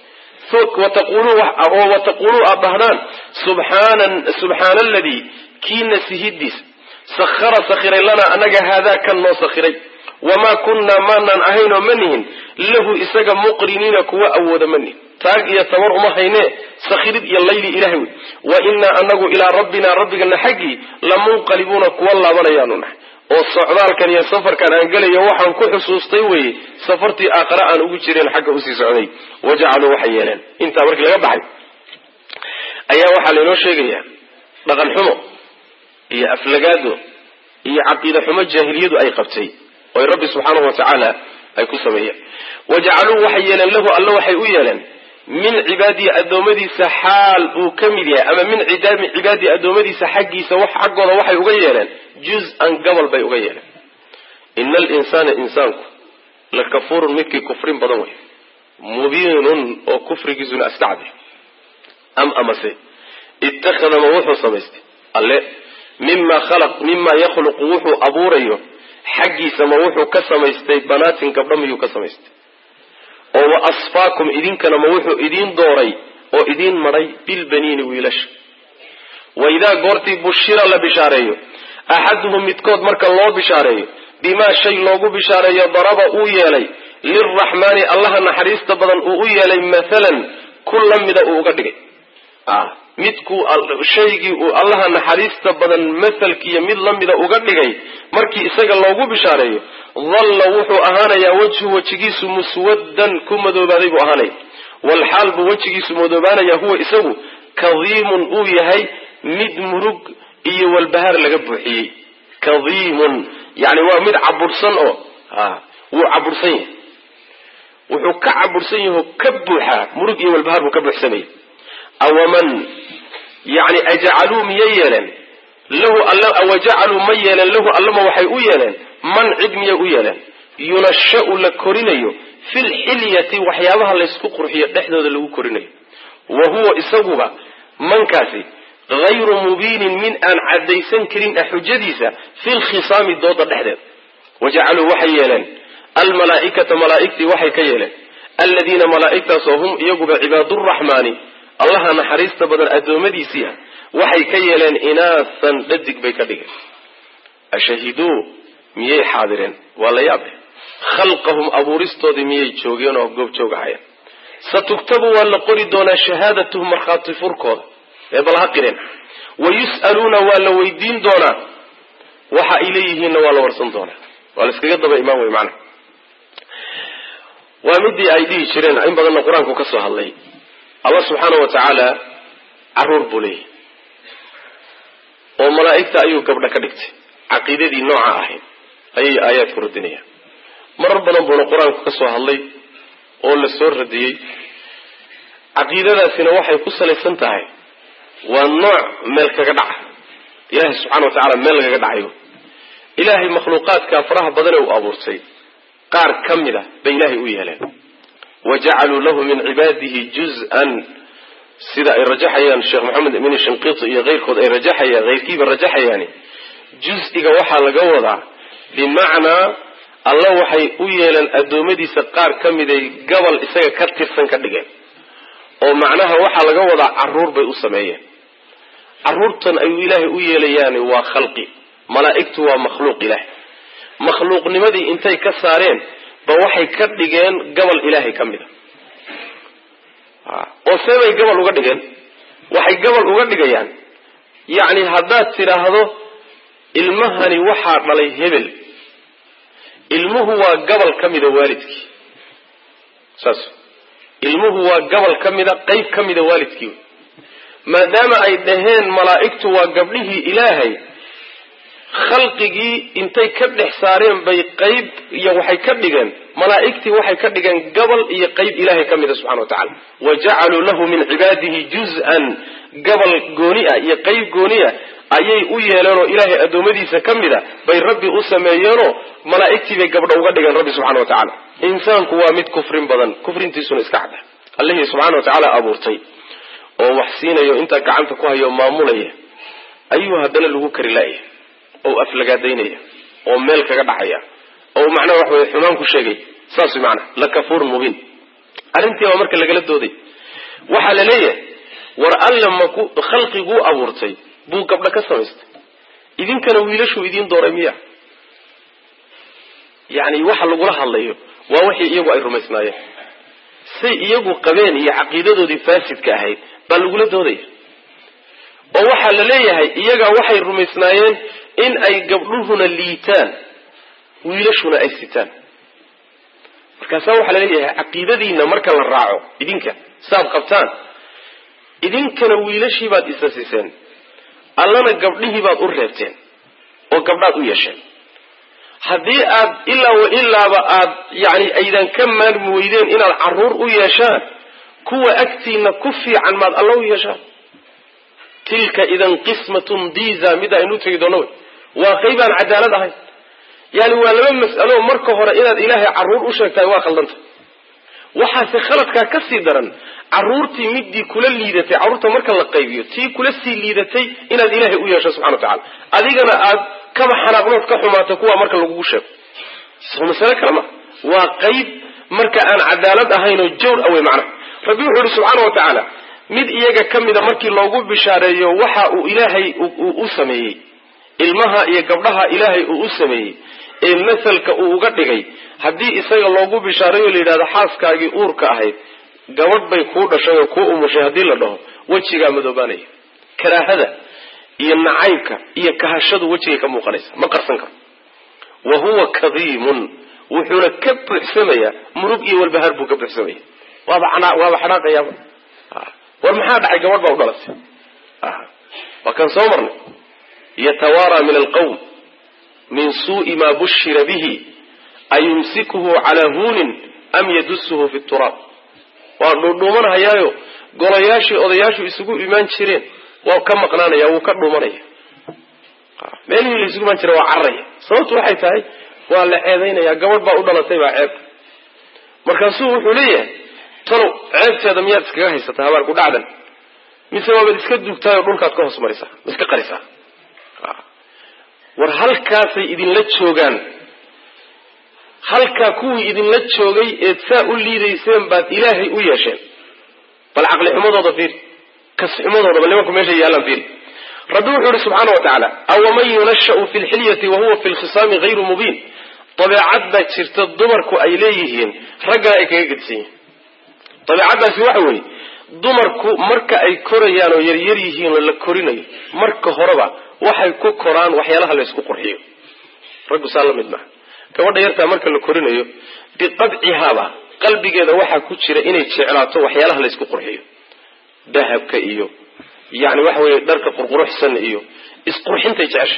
oo wataquuluu aada dhahdaan subxaana aladii kii nasihidiisa sahara sakhiray lanaa anaga haadaa kan noo sakhiray wamaa kunnaa maanaan ahaynoo ma nihin lahu isaga muqriniina kuwa awooda ma nihin taag iyo tabar uma haynee sakhirid iyo layli ilahay wey wa innaa anagu ilaa rabbinaa rabbigana xaggii lamunqalibuuna kuwa laabanayaanu nahay oo socdaalkan iyo safarkan aan gelayo waxaan ku xusuustay weye safartii aakhare aan ugu jireen xagga usii socday wajacaluu waxay yeeleen intaa markii laga baxay ayaa waxaa laynoo sheegayaa dhaqan xumo iyo aflagaado iyo caqiida xumo jaahiliyadu ay qabtay oy rabbi subxaanahu watacaala ay ku sameeyeen wajacaluu waxay yeeleen lahu alle waxay u yeeleen min cibaadihi addoommadiisa xaal uu ka mid yahay ama min cidaami cibaadihi addoommadiisa xaggiisa xaggooda waxay uga yeeleen juz-an gobol bay uga yeeleen ina alinsaana insaanku la kafuurun midkii kufrin badan wey mubiinun oo kufrigiisuna astacdi am amase ittakhada ma wuxuu samaystay alle mima khalaq mima yakhluqu wuxuu abuurayo xaggiisa ma wuxuu ka samaystay banaatin gabdho miyuu ka samaystay oo wa asfaakum idinkana ma wuxuu idiin dooray oo idiin madhay bilbaniini wiilasha wa idaa goortii bushira la bishaareeyo axaduhum midkood marka loo bishaareeyo bimaa shay loogu bishaareeyo daraba uu yeelay lilraxmaani allaha naxariista badan uu u yeelay mathalan ku la mida uu uga dhigay midkuu shaygii uu allaha naxariista badan mathalkiiyo mid la mida uga dhigay markii isaga loogu bishaareeyo dalla wuxuu ahaanayaa wejhu wejigiisu muswaddan ku madoobaaday buu ahaanaya walxaal buu wejigiisu madoobaanaya huwa isagu kadiimun uu yahay mid murug iyo walbahaar laga buuxiyey kadiimun yani waa mid cabursan oo wuu cabursan yahay wuxuu ka cabursan yaho ka buuxaa murug iyo walbahaar buu ka buuxsamaya awaman yani ajacaluu miyay yeeleen lahu awajacaluu ma yeeleen lahu allama waxay u yeeleen man cid miyay u yeeleen yunashau la korinayo fi lxilyati waxyaabaha laysku qurxiyo dhexdooda lagu korinayo wa huwa isaguba mankaasi hayru mubiinin min aan caddaysan karin ah xujadiisa fi lkhisaami dooda dhexdeeda wajacaluu waxay yeeleen almalaaikata malaaigtii waxay ka yeeleen aladiina malaaigtaasoo hum iyaguba cibaaduraxmaani allaha naxariista badan addoommadiisii ah waxay ka yeeleen inaasan dhadig bay ka dhigeen ashahiduu miyay xaadireen waa la yaabe khalqahum abuuristoodii miyay joogeen oo goob joog ahayeen satugtabu waa la qori doonaa shahaadatuhum markhaati furkooda ee bal ha qireen wa yus'aluuna waa la weydiin doonaa waxa ay leeyihiinna waa la warsan doonaa waa la iskaga daba imaan wey macnaha waa midii ay dhihi jireen in badanna qur-aanku ka soo hadlay allah subxaana wa tacaala caruur buu leeyahay oo malaa'igta ayuu gabdha ka dhigtay caqiidadii nooca ahayd ayay aayaadku radinayaan marar badan buuna qur-aanku ka soo hadlay oo la soo radiyey caqiidadaasina waxay ku salaysan tahay waa nooc meel kaga dhaca ilaahay subxana wa tacaala meel lagaga dhacayo ilaahay makhluuqaadka faraha badane uu abuurtay qaar ka mid a bay ilaahay u yeeleen wa jacaluu lahu min cibaadihi juz-an sida ay rajaxayaan sheekh maxamed amin shinqiti iyo keyrkood ay rajaxayaan keyrkiiba rajaxayaani juz-iga waxaa laga wadaa bimacnaa alla waxay u yeeleen addoommadiisa qaar ka miday gabal isaga ka tirsan ka dhigeen oo macnaha waxaa laga wadaa caruur bay u sameeyeen caruurtan ayuu ilaahay u yeelayaani waa khalqi malaa'igtu waa makhluuq ilaah makhluuqnimadii intay ka saareen ba waxay ka dhigeen gabal ilaahay ka mid a oo see bay gabal uga dhigeen waxay gabal uga dhigayaan yacni haddaad tidhaahdo ilmahani waxaa dhalay hebel ilmuhu waa gabal ka mida waalidkii saas ilmuhu waa gabal ka mida qeyb ka mida waalidkii maadaama ay dhaheen malaa'igtu waa gabdhihii ilaahay khalqigii intay ka dhex saareen bay qeyb iyo waxay ka dhigeen malaa'igtii waxay ka dhigeen gabal iyo qeyb ilaahay ka mida subxana wa tacala wa jacaluu lahu min cibaadihi juz-an gabal gooni ah iyo qeyb gooni ah ayay u yeeleenoo ilaahay addoommadiisa ka mid a bay rabbi u sameeyeenoo malaa'igtii bay gabdho uga dhigeen rabbi subxana wa tacaala insaanku waa mid kufrin badan kufrintiisuna iska cadda allihii subxana wa tacaala abuurtay oo wax siinayo intaa gacanta ku hayo maamulaya ayuu haddana lagu kari laaya oo aflagaadaynaya oo meel kaga dhacaya oo macnaha wax weye xumaan ku sheegay saas way macnaha lakafuurun mubiin arrintii baa marka lagala dooday waxaa la leeyahay war alle maku khalqiguu abuurtay buu gabdho ka samaystay idinkana wiilashuu idiin dooray miya yacni waxa lagula hadlayo waa wixii iyagu ay rumaysnaayeen say iyagu qabeen iyo caqiidadoodii faasidka ahayd baa lagula doodaya oo waxaa la leeyahay iyaga waxay rumaysnaayeen in ay gabdhuhuna liitaan wiilashuna ay sitaan markaasaa waxaa la leeyahay caqiidadiina marka la raaco idinka saaad qabtaan idinkana wiilashii baad isa siseen allana gabdhihii baad u reebteen oo gabdhaad u yeesheen haddii aad ilaa wa ilaaba aad yani aydan ka maarmi weydeen inaad caruur u yeeshaan kuwa agtiina ku fiican maad alla u yeeshaan tilka idan qismatun diza mid aynu tegi doono wey waa qaybaan cadaalad ahayn yani waa laba mas'alo marka hore inaad ilaahay caruur u sheegtahay waa khaldanta waxaase khaladkaa ka sii daran caruurtii midii kula liidatay carruurta marka la qaybiyo tii kula sii liidatay inaad ilaahay u yeesho subxana wa tacala adigana aad kaba xanaaqnood ka xumaato kuwa marka lagugu sheego soo masale kale ma waa qayb marka aan cadaalad ahayn oo jawr awey macnaha rabbi wuxuu yihi subxaana wa tacaala mid iyaga ka mida markii loogu bishaareeyo waxa uu ilaahay u sameeyey ilmaha iyo gabdhaha ilaahay uu u sameeyey ee masalka uu uga dhigay haddii isaga loogu bishaareeyo la yidhahdo xaaskaagii uurka ahayd gabadh bay kuu dhashay oo kuu umushay haddii la dhaho wejigaa madoobaanaya karaahada iyo nacaybka iyo kahashadu wejigay ka muuqanaysa ma qarsan karo wa huwa kadiimun wuxuuna ka buuxsamayaa murug iyo walbahaar buu ka buuxsamaya waaba waaba xanaaqayaaba war maxaa dhacay gabadh baa u dhalatay waa kan soo marnay yatawaara min alqawm min suu'i maa bushira bihi ayumsikuhu calaa huunin am yadusuhu fi turaab waa dhuudhuumanhayaayo golayaashii odayaashu isugu imaan jireen waa ka maqnaanaya wuu ka dhuumanaya meelihii la isugu imaan jira waa cararaya sababtu waxay tahay waa la ceedaynaya gabadh baa u dhalatay baa ceeb markaasuu wuxuu leeyahay talow ceebteeda miyaad iskaga haysataa habaar ku dhacdan mise waabaad iska dugtahay oo dhulkaad ka hoos marisaa ma iska qarisaa war halkaasay idinla joogaan halkaa kuwii idinla joogay eed saa u liidayseen baad ilaahay u yeesheen bal caqli xumadooda fiiri kasxumadooda bal nimanku meesha yaallaan fiiri rabbi wuxuu yihi subxaana wa tacaala awaman yunashau fi lxilyati wa huwa fi lkhisaami hayru mubiin dabeecad baa jirta dumarku ay leeyihiin raggana ay kaga gedisan yihiin dabeecaddaasi waxa weeye dumarku marka ay korayaan oo yaryar yihiin oo la korinayo marka horeba waxay ku koraan waxyaalaha laysku qurxiyo raggu saa la mid maha gabadha yartaa marka la korinayo biqadcihaaba qalbigeeda waxaa ku jira inay jeclaato waxyaalaha laysku qurxiyo dahabka iyo yani waxa weye dharka qurquruxsan iyo isqurxintay jecesha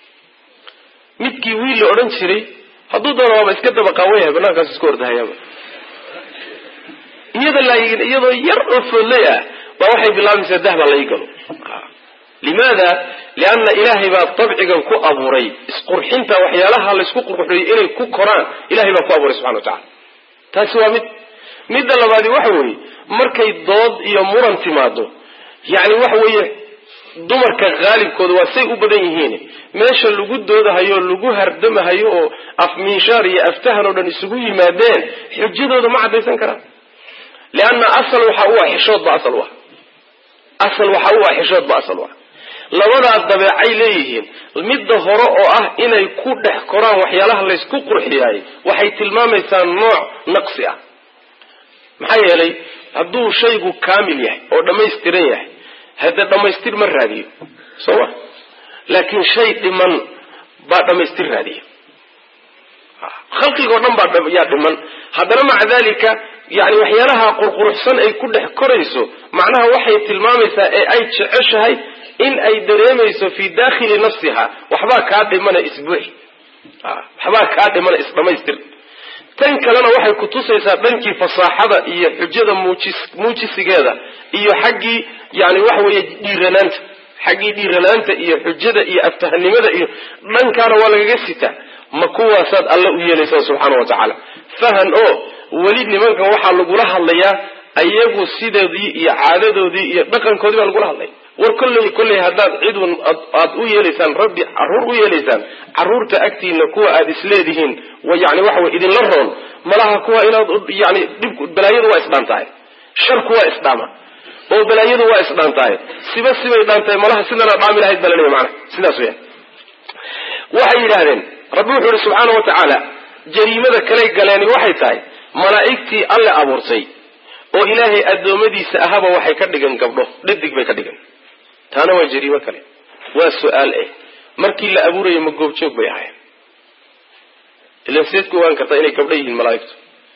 midkii wiil la odhan jiray hadduu doono waaba iska daba qaawan yahay banaankaas isku ordahayaaba iyada laakin iyadoo yar oo foodley ah baa waxay bilaabaysaa dahbaa lai galo limaada lianna ilaahay baa dabcigan ku abuuray isqurxinta waxyaalaha laysku qurquriyo inay ku koraan ilahay baa ku abuuray subxana wa tacala taasi waa mid midda labaadi waxa weeye markay dood iyo muran timaado yani waxa weeye dumarka haalibkooda waa say u badan yihiin meesha lagu doodahayo lagu hardamahayo oo afmiishaar iyo aftahan oo dhan isugu yimaadeen xujadooda ma caddaysan karaan leanna asal waxa u ah xishood ba asal u ah asal waxa u ah xishood ba asal u ah labadaa dabeecay leeyihiin midda hore oo ah inay ku dhex koraan waxyaalaha laysku qurxiyaay waxay tilmaamaysaa nooc naqsi ah maxaa yeelay hadduu shaygu kaamil yahay oo dhammaystiran yahay hadda dhammaystir ma raadiyo soo ma laakiin shay dhiman baa dhammaystir raadiya khalqigao dhan baa yaa dhiman haddana maca dalika yani waxyaalaha qurquruxsan ay ku dhex korayso macnaha waxay tilmaamaysaa ee ay jeceshahay in ay dareemayso fii dakhili nafsiha waxbaa kaa dhimana isbuuxi waxbaa kaa dhimana isdhamaystir tan kalena waxay kutusaysaa dhankii fasaaxada iyo xujada muujis muujisigeeda iyo xaggii yani waxa weeye dhiiranaanta xaggii dhiiranaanta iyo xujada iyo aftahanimada iyo dhankaana waa lagaga sitaa ma kuwaasaad alle u yeelaysaan subxaana wa tacaala fahan oo weli nimankan waxaa lagula hadlayaa ayagu sidoodii iyo caadadoodii iyo dhaqankoodii baa lagula hadlaya war kolley kolley haddaad cidun aad u yeelaysaan rabbi caruur u yeelaysaan caruurta agtiina kuwa aad isleedihiin yani waxa wey idinla roon malaha kuwa inaad yani dhib balaayadu waa isdhaan tahay sharku waa isdhaama oo balaayadu waa isdhaan tahay siba sibay dhaan tahay malaha sidana dhaami lahayd baa laleeya maana sidaas weya waxay yidhahdeen rabbi wuxuu ihi subxaana wa tacaala jariimada kaley galeeni waxay tahay malaa'igtii alle abuurtay oo ilaahay addoommadiisa ahaba waxay ka dhigan gabdho dhadig bay ka dhigan taana waa jariimo kale waa su-aal eh markii la abuurayo ma goobjoog bay ahayn ilan seed ku ogaan kartaa inay gabdho yihiin malaa'igtu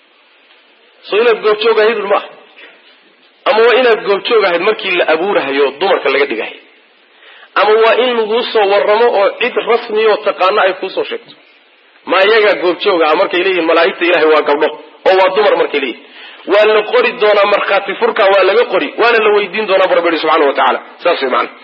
soo inaad goobjoog ahaydun ma aha ama waa inaad goobjoog ahayd markii la abuurahayo dumarka laga dhigahay ama waa in laguu soo waramo oo cid rasmiyo taqaano ay kuusoo sheegto ma iyagaa goobjooga ah markay leeyihin malaa'igta ilahay waa gabdho oo waa dumar markay leeyihin waa la qori doonaa markhaati furka waa laga qori waana la weydiin doonaa bu rabbi yihi subxana wa tacaala saas way maana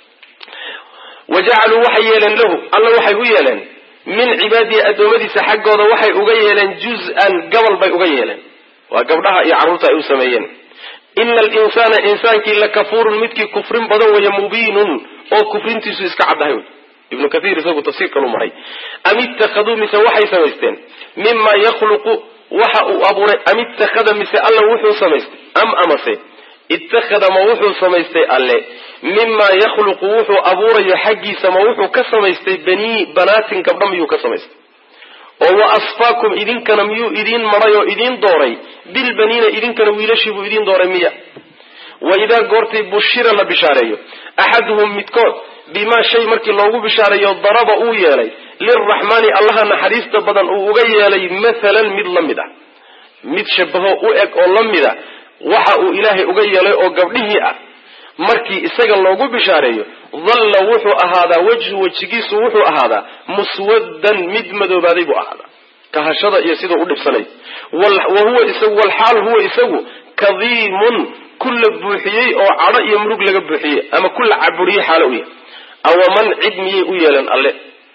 wa jacaluu waxay yeeleen lahu alla waxay u yeeleen min cibaadihi addoommadiisa xaggooda waxay uga yeeleen juz-an gabal bay uga yeeleen waa gabdhaha iyo carruurta ay u sameeyeen ina alinsaana insaankii lakafuurun midkii kufrin badan weeye mubiinun oo kufrintiisu iska caddahay wey ibnu kathiir isagu tafsiir kalu maray am ittakhaduu mise waxay samaysteen mima yakhluqu waxa uu abuuray am ittakhada mise alla wuxuu samaystay am amase ittakhada ma wuxuu samaystay alle mimaa yakhluqu wuxuu abuurayo xaggiisa ma wuxuu ka samaystay banii banaatin gabdho miyuu ka samaystay oo wa asfaakum idinkana miyuu idiin maray oo idiin dooray bilbaniina idinkana wiilashii buu idiin dooray miya wa idaa goortay bushira la bishaareeyo axaduhum midkood bimaa shay markii loogu bishaareeyo daraba uu yeelay lilraxmaani allaha naxariista badan uu uga yeelay mathalan mid la mid ah mid shabaho u eg oo la mid a waxa uu ilaahay uga yeelay oo gabdhihii ah markii isaga loogu bishaareeyo dalla wuxuu ahaadaa wejhu wejigiisu wuxuu ahaadaa muswaddan mid madoobaaday buu ahaadaa kahashada iyo sidau u dhibsanay wa huwa isagu walxaal huwa isagu kadiimun kulla buuxiyey oo cadho iyo murug laga buuxiyey ama kulla caburiyey xaalo u yahay awaman cid miyay u yeeleen alle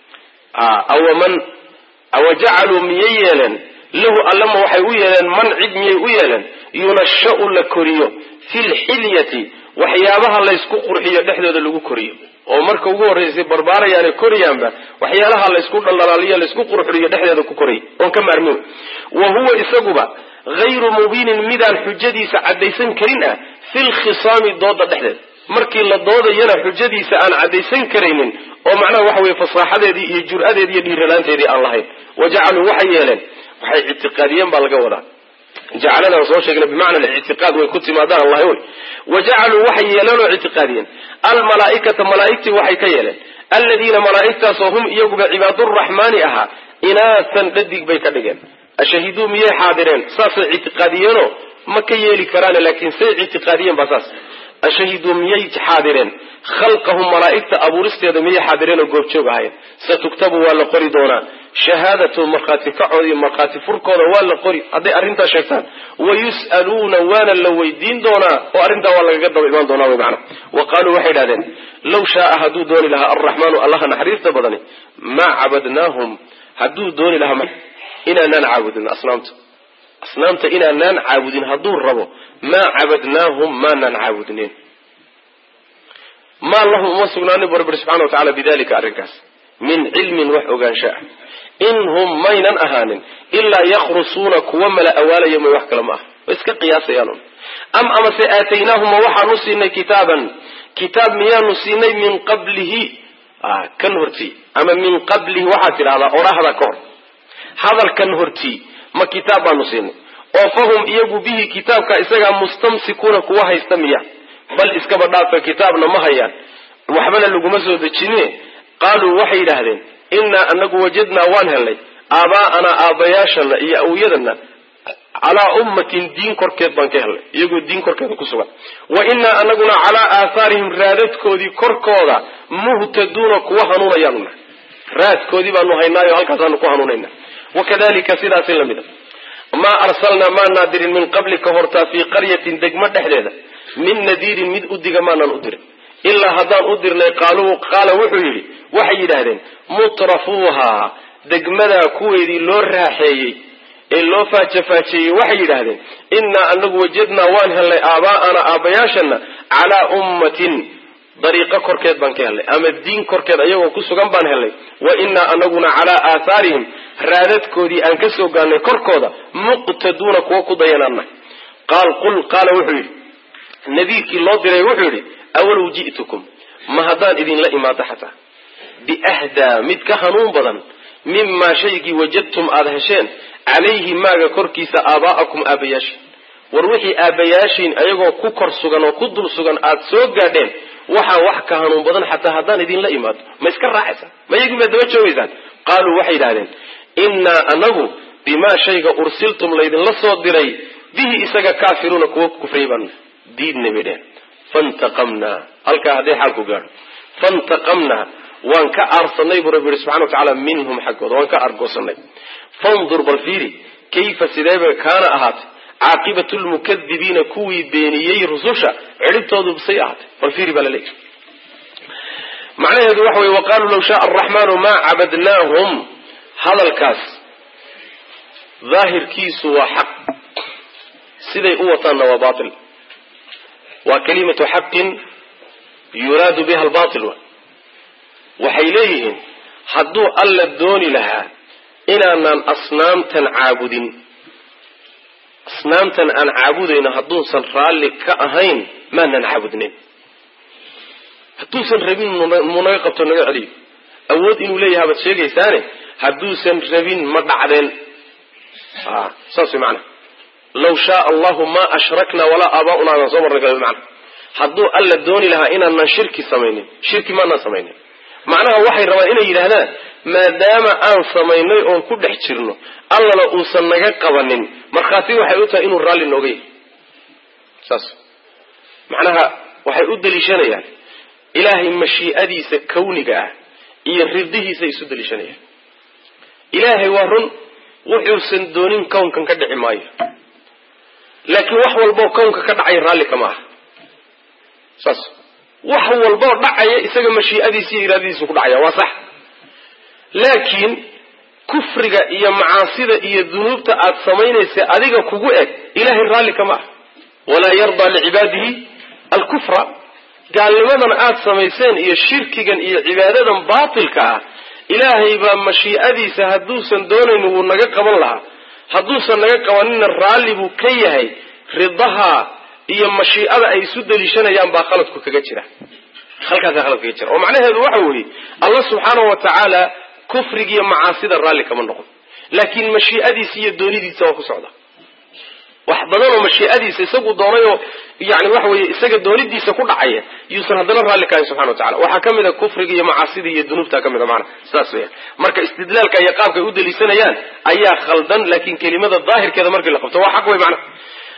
awaman awajacaluu miyay yeeleen lahu allama waxay u yeeleen man cid miyay u yeeleen yunashau la koriyo fi lxilyati waxyaabaha laysku qurxiyo dhexdooda lagu koriyo oo marka ugu horraysay barbaarayaane koriyaanba waxyaalaha laysku dhaldhalaaliyo laysku qurxuriyo dhexdeeda ku koray oon ka maarmin wa huwa isaguba hayru mubiinin midaan xujadiisa caddaysan karin ah fi lkhisaami dooda dhexdeeda markii la doodayana xujadiisa aan caddaysan karaynin oo macnaha waxa weye fasaaxadeedii iyo jur-adeedii iyo dhiiranaanteedii aan lahayn wa jacaluu waxay yeeleen waxay ictiqaadiyeen baa laga wadaa jacaladan soo sheegna bimacna ictiqaad way ku timaadaan allah wy wa jacaluu waxay yeeleen oo ictiqaadiyeen almalaaikata malaaigtii waxay ka yeeleen aladiina malaaigtaasoo hum iyaguba cibaaduraxmaani ahaa inaasan dhadig bay ka dhigeen ashahiduu miyay xaadireen saasay ictiqaadiyeenoo ma ka yeeli karaan laakiin say ictiqaadiyeen baa saas ashahiduu miyay xaadireen khalqahum malaa'igta abuuristeeda miyay xaadireen oo goobjoog ahayen satuktabu waa la qori doonaa shahaadatu markhaati kacooda iyo markhaati furkooda waa la qori hadday arrintaa sheegtaan wayus'aluuna waana la weydiin doonaa oo arrintaa waa lagaga daba imaan doonaa wy macana wa qaaluu waxay idhahdeen law shaaa hadduu dooni lahaa alraxmaanu allaha naxariista badani maa cabadnaahum hadduu dooni lahaa inaanaan caabudin asnaamta asnaamta inaanaan caabudin hadduu rabo maa cabadnaahum maanaan caabudneen maa lahum uma sugnaanin bu rabbi subxana wa tacala bidalika arrinkaas min cilmin wax ogaansha ah in hum maynan ahaanin ilaa yakhrusuuna kuwa mala awaalaya may wax kale ma ah way iska qiyaasayaan am amase aataynaahuma waxaanu siinay kitaaban kitaab miyaanu siinay min qablihi kan hortii ama min qablihi waxaad tidhahdaa orahda ka hor hadalkan hortii ma kitaab baanu siinay oo fahum iyagu bihi kitaabka isagaa mustamsikuuna kuwa haysta miya bal iskaba dhaafa kitaabna ma hayaan waxbana laguma soo dejine qaaluu waxay yidhaahdeen innaa anagu wajadnaa waan helnay aabaa'anaa aabbayaashana iyo awyadana calaa ummatin diin korkeed baan ka helnay iyagoo diin korkeeda ku sugan wa innaa anaguna calaa aathaarihim raadadkoodii korkooda muhtaduuna kuwa hanuunayaanu nahay raadkoodii baanu haynaayo halkaasaanu ku hanuunayna wakadalika sidaasi lamida maa arsalnaa maanaa dirin min qablika hortaa fii qaryatin degmo dhexdeeda min nadiirin mid udiga maanaan u dirin ilaa haddaan u dirnay qaaluu qaala wuxuu yidhi waxay yidhaahdeen mutrafuuhaa degmadaa kuweedii loo raaxeeyey ee loo faajafaajeeyey waxay yidhaahdeen innaa anagu wajadnaa waan helnay aabaa'ana aabbayaashana calaa ummatin dariiqo korkeed baan ka helnay ama diin korkeed ayagoo ku sugan baan helnay wa innaa anaguna calaa aathaarihim raadadkoodii aan ka soo gaarnay korkooda muqtaduuna kuwa ku dayanaannahay qaal qul qaala wuxuu yidhi nadiirkii loo diray wuxuu yidhi awalow ji'tukum ma haddaan idinla imaado xataa biahdaa mid ka hanuun badan mimaa shaygii wajadtum aada hesheen calayhi maaga korkiisa aabaa'akum aabbayaashiin war wixii aabbayaashiin ayagoo ku kor sugan oo ku dul sugan aada soo gaadheen waxaa wax ka hanuun badan xataa haddaan idinla imaado ma iska raacaysaan ma iyagii maad daba joogaysaan qaaluu waxay yidhahdeen innaa anagu bimaa shayga ursiltum laydinla soo diray bihi isaga kaafiruuna kuwa kufriyay baan diidnay bay dheheen fantaqamnaa halkaa hadday xaalku gaadho fantaqamnaa waan ka aarsanay buu rabbi yihi subxana wa tacaala minhum xaggooda waan ka aargoosanay fandur bal fiiri kayfa sideeba kaana ahaatay caaqibatu lmukadibiina kuwii beeniyey rususha cidhibtoodu say ahaatay bal fiiri baa la leeyahy macnaheedu waxa weye waqaaluu law shaaa araxmaanu maa cabadnaahum hadalkaas daahirkiisu waa xaq siday u wataanna waa bail waa kalimatu xaqin yuraadu biha albatil wa waxay leeyihiin hadduu alla dooni lahaa inaanaan asnaamtan caabudin asnaamtan aan caabudayno hadduusan raalli ka ahayn maanaan caabudnayn hadduusan rabin muu naga qabto naga celiyo awood inuu leeyahay baad sheegaysaane hadduusan rabin ma dhacdeen saas way macana law shaaa allahu ma ashrakna walaa aabaa'una adaan soo marna gal macna hadduu alla dooni lahaa inaanaan shirki samaynin shirki maanaan samaynin macnaha waxay rabaan inay yidhaahdaan maadaama aan samaynay oon ku dhex jirno allana uusan naga qabanin markhaati waxay u tahay inuu raalli nooga yahay saas macnaha waxay u daliishanayaan ilaahay mashii'adiisa kawniga ah iyo ridihiisa isu daliishanayaan ilaahay waa run wuxuusan doonin kownkan ka dhici maayo laakiin wax walboo kownka ka dhacay raalli kama aha saas wax walboo dhacaya isaga mashii'adiisa iyo iraadadiisu ku dhacaya waa sax laakiin kufriga iyo macaasida iyo dunuubta aad samaynaysa adiga kugu eg ilaahay raalli kama ah walaa yardaa licibaadihi alkufra gaalnimadan aad samayseen iyo shirkigan iyo cibaadadan baatilka ah ilaahay baa mashii'adiisa hadduusan doonaynin wuu naga qaban lahaa hadduusan naga qabanina raalli buu ka yahay ridaha iyo mashiicada ay isu daliishanayaan baa khaladku kaga jira halkaasaa khalad kaga jira oo macnaheedu waxa weeye allah subxaanahu wa tacaala kufrigiiyo macaasida raalli kama noqon laakiin mashiicadiisa iyo doonidiisa waa ku socda wax badan oo mashiicadiisa isagu doonayoo yani waxa weeye isaga doonidiisa ku dhacaya yuusan haddana raalli kahayn subxana wa tacala waxaa ka mid a kufriga iyo macaasida iyo dunuubta ka mid a maana sidaas weya marka istidlaalka iyo qaabkay u daliishanayaan ayaa khaldan laakiin kelimada daahirkeeda markii la qabto waa xaq wey macna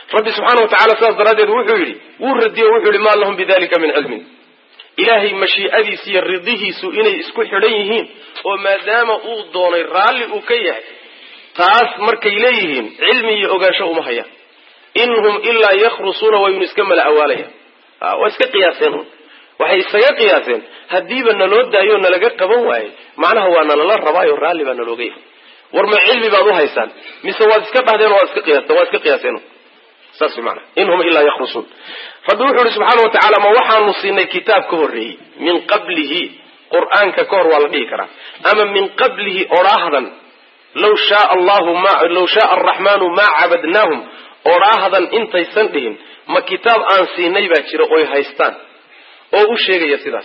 rabbi subxaana watacala sidaas daraaddeed wuxuu yidhi wuu radiye o wuxuu yihi maa lahum bidalika min cilmin ilaahay mashiicadiisa iyo ridihiisu inay isku xidhan yihiin oo maadaama uu doonay raalli uu ka yahay taas markay leeyihiin cilmi iyo ogaansho uma hayaan in hum ilaa yakhrusuuna waynu iska mala awaalayaan waa iska qiyaaseen un waxay isaga qiyaaseen haddiiba naloo daayo nalaga qaban waaye macnaha waa nalala rabaayo raalli baa nalooga yahay war ma cilmi baad u haysaan mise waad iska dhahdeen waad iska qiyaasteen waad iska qiyaaseen saas maana in hum ilaa yakhrusuun rabbi wuxuu ihi subxaana wa tacala ma waxaanu siinay kitaab ka horreeyey min qablihi qur-aanka ka hor waa la dhihi karaa ama min qablihi odhaahdan law shaa allahu ma law shaaa araxmaanu maa cabadnaahum odhaahdan intaysan dhihin ma kitaab aan siinay baa jira oy haystaan oo u sheegaya sidaas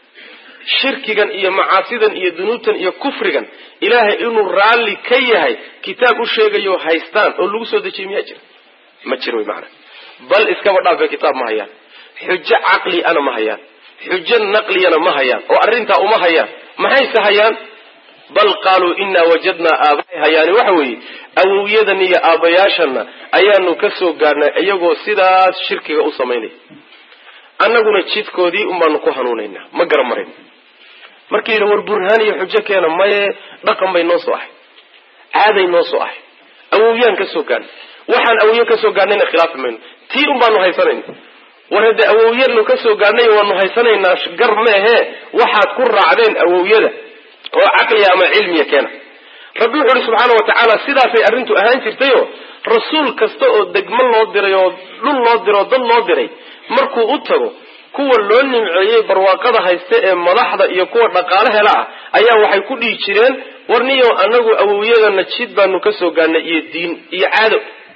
shirkigan iyo macaasidan iyo dunuubtan iyo kufrigan ilaahay inuu raalli ka yahay kitaab u sheegayo haystaan oo lagu soo dejiyay miyaa jira ma jiro wy maana bal iskaba dhaafe kitaab ma hayaan xujo caqli ana ma hayaan xujo naqliyana ma hayaan oo arrintaa uma hayaan maxayse hayaan bal qaaluu inaa wajadnaa aabahay hayaani waxa weeye awowyadan iyo aabbayaashana ayaanu ka soo gaarnay iyagoo sidaas shirkiga u samaynaya annaguna jidkoodii unbaanu ku hanuunaynaa ma garamarin markii yidhi war burhaan iyo xujo keena maye dhaqan bay noo soo ahay caaday noo soo ahay awowyaan ka soo gaarnay waxaan awowye ka soo gaarnayna khilaafi mayno tii un baanu haysanayna war haddee awowyanu ka soo gaarnay waanu haysanaynaa gar meehe waxaad ku raacdeen awowyada oo caqliya ama cilmiya keena rabbi wuxu uhi subxaana wa tacaala sidaasay arrintu ahaan jirtayoo rasuul kasta oo degmo loo diray oo dhul loo diray oo dad loo diray markuu u tago kuwa loo nimceeyey barwaaqada hayste ee madaxda iyo kuwa dhaqaale hela ah ayaa waxay ku dhihi jireen warniyo anagu awowyadana jid baanu ka soo gaarnay iyo diin iyo caado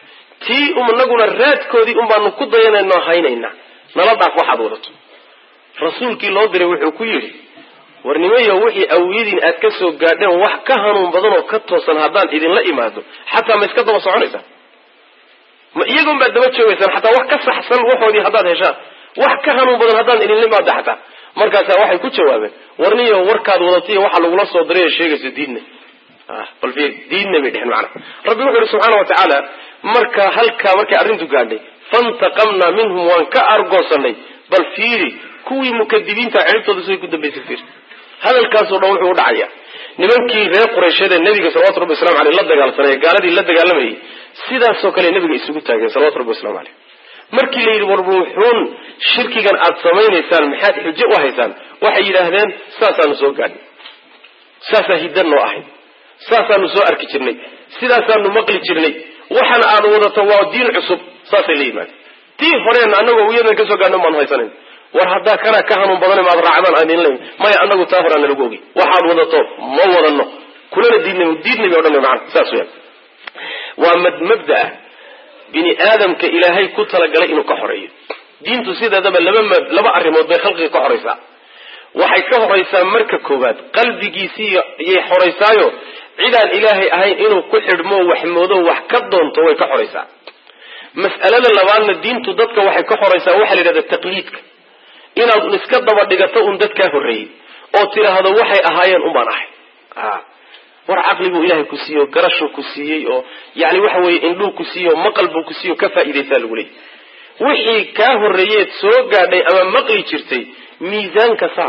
tii inaguna raadkoodii un baanu ku dayanayno haynaynaa nala dhaaf waxaad wadato rasuulkii loo diray wuxuu ku yidhi war nimayo wixii awowyadiin aad ka soo gaadheen wax ka hanuun badan oo ka toosan haddaan idinla imaado xataa ma iska daba soconaysaan ma iyagoon baad daba joogaysaan xataa wax ka saxsan waxoodii haddaad heshaan wax ka hanuun badan haddaan idinla imaado xataa markaasaa waxay ku jawaabeen warniyo warkaad wadatiyo waxa lagula soo diray ee sheegayso diidna bal fiir diidna bay dheheen macana rabbi wuxu uhi subxaana wa tacaala marka halkaa markay arrintu gaadhay fantaqamnaa minhum waan ka argoosanay bal fiiri kuwii mukadibiinta ciribtooda siday ku dambaysay fiir hadalkaasoo dhan wuxuu u dhacaya nimankii reer quraysheed ee nabiga salawatu rabbi waslamu aleyh la dagaalsanay gaaladii la dagaalamayay sidaasoo kale nabiga isugu taageen salawatu rabbi waslamu aleyh markii la yidhi war ruuxuun shirkigan aad samaynaysaan maxaad xujo u haysaan waxay yidhaahdeen saasaanu soo gaadhnay saasaa hiddan noo ahayd saasaanu soo arki jirnay sidaasaanu maqli jirnay waxana aad wadato waa diin cusub saasay la yimaadeen tii horeen anagoo wiyadan kasoo gaadhna baanu haysanayn war haddaa kanaa ka hanuun badan maad raacdaan aan idinla maya anagu taa horaa nalagu ogi waxaad wadato ma wadano kulana diidna diidnay bay odhan maana saas weyan waa mad mabda ah bini aadamka ilaahay ku talagalay inuu ka xoreeyo diintu sideedaba laba laba arrimood bay khalqiga ka horaysaa waxay ka horaysaa marka koowaad qalbigiisii yay xoraysaayo cidaan ilaahay ahayn inuu ku xidhmo wax moodo wax ka doonto way ka xoraysaa mas'alada labaadna diintu dadka waxay ka xoraysaa waxaa la yidhahda taqliidka inaad un iska daba dhigato un dadkaa horreeyey oo tidhaahdo waxay ahaayeen unbaan ahay war caqliguu ilaahay ku siiyey oo garashuu ku siiyey oo yani waxa weeye indhuu ku siiyey oo maqal buu ku siiyey oo ka faa'iidaysaa lagu leeyay wixii kaa horreeyeed soo gaadhay ama maqli jirtay miisaanka saar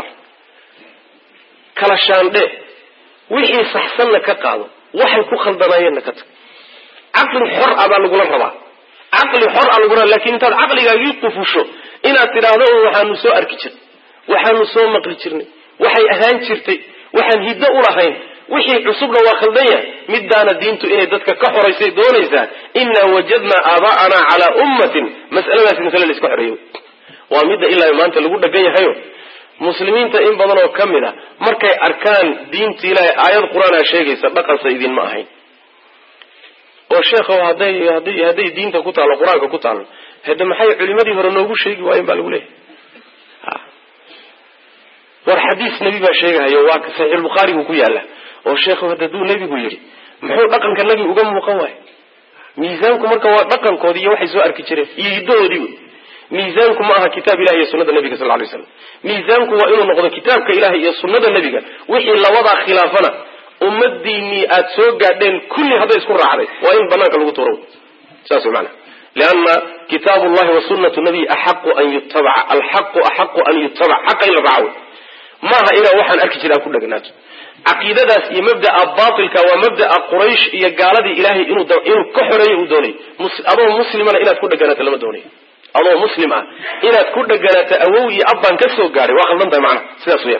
kala shaandhe wixii saxsanna ka qaado waxay ku khaldanaayeenna ka tag caqli xor ah baa lagula rabaa caqli xor a lagula lakin intaad caqligaagii qufusho inaad tidhaahdo un waxaanu soo arki jirnay waxaanu soo maqli jirnay waxay ahaan jirtay waxaan hiddo u lahayn wixii cusubna waa khaldan yahay midaana diintu inay dadka ka xoraysay doonaysaa inaa wajadnaa aabaa'anaa calaa ummatin mas'aladaasi masale la iska xoreeyo waa midda ilaa maanta lagu dhagan yahayo muslimiinta in badan oo ka mid a markay arkaan diinta ilaahay aayad qur-aanaa sheegaysa dhaqansa idinma ahayn oo sheekhow hadday hadday hadday diinta ku taallo qur-aanka ku taallo hade maxay culimadii hore noogu sheegi waayeen baa lagu leeyahay war xadiis nebi baa sheegahayo waa saxiixulbukhaarigu ku yaalla oo sheekhu hadda duu nebigu yidhi muxuu dhaqanka nebi uga muuqan waayo miisaanku marka waa dhaqankoodii iyo waxay soo arki jireen iyo hiddahoodii wey miisaanku ma aha kitaab ilahi iyo sunada nebiga sal lay slam miisaanku waa inuu noqdo kitaabka ilahi iyo sunada nebiga wixii labadaa khilaafana ummadiinii aad soo gaadheen kulli hadday isku raacday waa in banaanka lagu tuuro saas maana lianna kitaab llahi wa sunatu nabiy axaqu an yutabaca alxaqu axaqu an yutabac xaqa in la raaco maaha inaa waxaan arki jira aan ku dhegnaato caqiidadaas iyo mabda'a baatilka waa mabda'a quraysh iyo gaaladii ilaahay inuu inuu ka xoreeyo uu doonay adoo muslimana inaad ku dheganaato lama doonayo adoo muslim ah inaad ku dheganaato awow iyo abbaan ka soo gaadhay waa khaldan tahay macnaha sidaas weyaan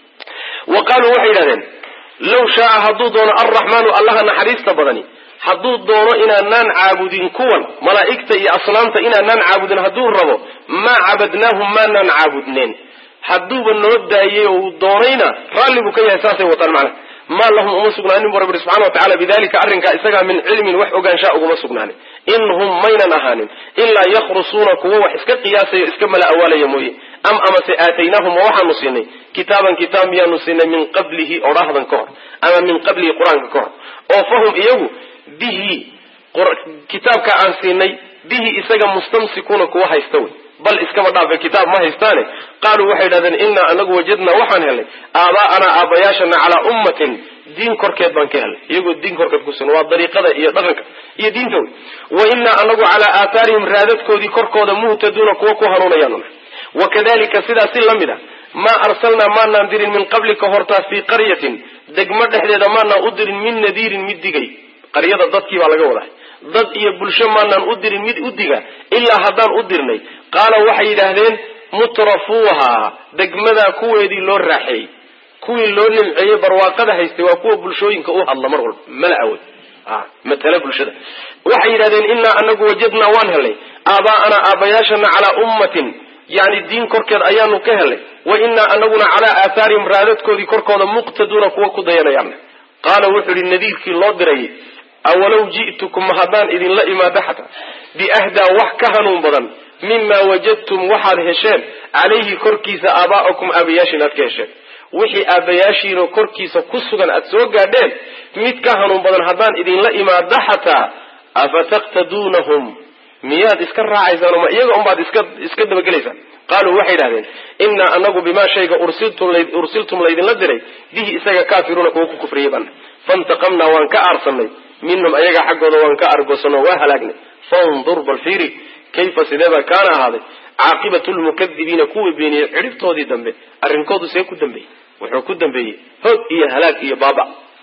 wa qaaluu waxay yidhahdeen low shaaa hadduu doono alraxmaanu allaha naxariista badani hadduu doono inaanaan caabudin kuwan malaa'igta iyo asnaamta inaanaan caabudin hadduu rabo maa cabadnaahum maanaan caabudneen hadduuba noo daayey oo uu doonayna raalli buu ka yahay saasay wataan macnaha maa lahum uma sugnaanin bu rabbi subxana wa tacala bidalika arrinkaa isagaa min cilmin wax ogaanshaa uguma sugnaanin in hum maynan ahaanin ilaa yakhrusuuna kuwo wax iska qiyaasaya iska mala awaalaya mooye am amase aataynaahum ma waxaanu siinay kitaaban kitaab miyaanu siinay min qablihi odhaahdan ka hor ama min qablihi qur-aanka ka hor oo fahum iyagu bihi kitaabka aan siinay bihi isaga mustamsikuuna kuwa haysta wey bal iskaba dhaafe kitaab ma haystaane qaaluu waxay yidhahdeen innaa anagu wajadnaa waxaan helnay aabaa'anaa aabbayaashana calaa ummatin diin korkeed baan ka helnay iyagoo diin korkeed ku sugan waa dariiqada iyo dhaqanka iyo diinta wey wa innaa anagu calaa aathaarihim raadadkoodii korkooda muhtaduuna kuwa ku hanuunayaanuna wakadalika sidaas si la mid a maa arsalnaa maanaan dirin min qablika hortaa fii qaryatin degmo dhexdeeda maanaan u dirin min nadiirin mid digay qaryada dadkii baa laga wadaa dad iyo bulsho maanaan u dirin mid u diga ilaa haddaan u dirnay qaala waxay yidhaahdeen mutrafuuha degmadaa kuweedii loo raaxeeyey kuwii loo nimceeyey barwaaqada haystay waa kuwa bulshooyinka u hadla mar walba mala-awey matala bulshada waxay yidhahdeen innaa anagu wajadnaa waan helnay aabaa'anaa aabbayaashana calaa ummatin yani diin korkeed ayaanu ka helnay wa innaa anaguna calaa aathaarihim raadadkoodii korkooda muqtaduuna kuwa ku dayanayaan qaala wuxuu yihi nadiirkii loo dirayay awalow ji'tukum haddaan idinla imaado xataa biahdaa wax ka hanuun badan mimaa wajadtum waxaad hesheen calayhi korkiisa aabaa'akum aabayaashiin aad ka hesheen wixii aabbayaashiinoo korkiisa ku sugan aad soo gaadheen mid ka hanuun badan haddaan idinla imaado xataa afataqtaduunahum miyaad iska raacaysaan ma iyaga unbaad iska iska dabagelaysaan qaaluu waxay idhahdeen innaa anagu bimaa shayga ursiltum laydinla diray bihi isaga kaafiruuna kuwa ku kufriyay bana fantaqamnaa waan ka aarsanay minhum ayaga xaggooda waan ka argoosanoo waa halaagnay fandur bal fiiri kayfa sideebaa kaana ahaaday caaqibatu lmukadibiina kuwa beeniyey cidhibtoodii dambe arrinkoodu see ku dambeeyey wuxuu ku dambeeyey hoog iyo halaag iyo baaba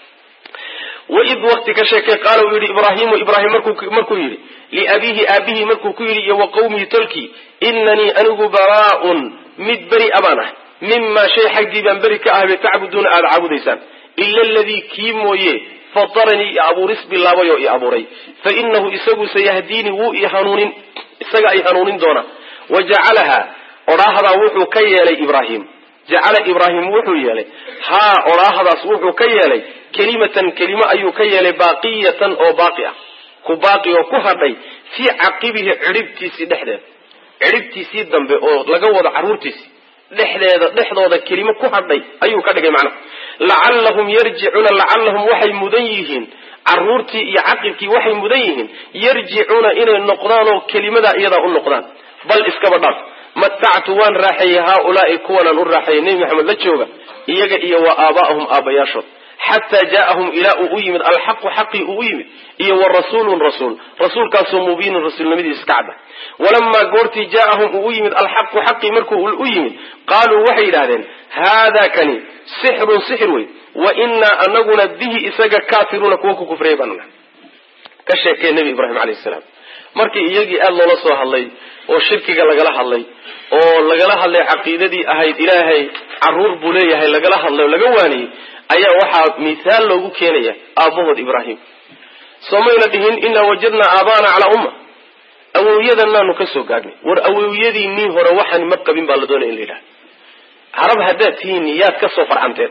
waid wakti ka sheekay qaala uu yidhi ibraahimu ibraahim markuu yidhi liabiihi aabihii markuu ku yidhi iyo wa qawmihi tolkii inanii anigu baraaun mid beri abaan ah mimaa shay xaggii baan beri ka ahbay tacbuduuna aada caabudaysaan ila aladii kii mooye fataranii i abuuris bilaabay oo i abuuray fa inahu isagu sayahdiini wuu i hanuunin isaga ay hanuunin doona wa jacalaha odhaahdaa wuxuu ka yeelay ibraahim jacala ibraahim wuxuu yeelay haa odhaahdaas wuxuu ka yeelay kelimatan kelimo ayuu ka yeelay baaqiyatan oo baaqi ah ku baaqi oo ku hadhay fii caqibihi cidhibtiisii dhexdeeda cidhibtiisii dambe oo laga wado carruurtiisii dhexdeeda dhexdooda kelimo ku hadhay ayuu ka dhigay macnaha lacallahum yarjicuuna lacallahum waxay mudan yihiin carruurtii iyo caqibkii waxay mudan yihiin yarjicuuna inay noqdaan oo kelimadaa iyadaa u noqdaan bal iskaba dhaaf matactu waan raaxeeyey haaulaai kuwanaan u raaxeeyey nebi maxamed la jooga iyaga iyo wa aabaa'ahum aabbayaashood xataa jaa'ahum ilaa uu u yimid alxaqu xaqii uu u yimid iyo wa rasuulun rasuul rasuulkaasoo mubiinun rasuulnimadiisa iska cadda walamaa goortii jaa'ahum uu u yimid alxaqu xaqii markuu u yimid qaaluu waxay yidhahdeen haadaa kani sixrun sixir wey wa innaa anaguna bihi isaga kaafiruuna kuwa ku kufriyay baanuna ka sheekee nebi ibraahim calayhi salaam markii iyagii aada loola soo hadlay oo shirkiga lagala hadlay oo lagala hadlay caqiidadii ahayd ilaahay caruur buu leeyahay lagala hadlay oo laga waaniyey ayaa waxaa mithaal loogu keenaya aabbahood ibraahim soomayna dhihin inaa wajadnaa aabaana calaa umma awowyadanaanu ka soo gaadhnay war awowyadiinii hore waxaan ma qabin baa la doonaya in la yidhaha harab haddaad tihiin yaad ka soo farcanteen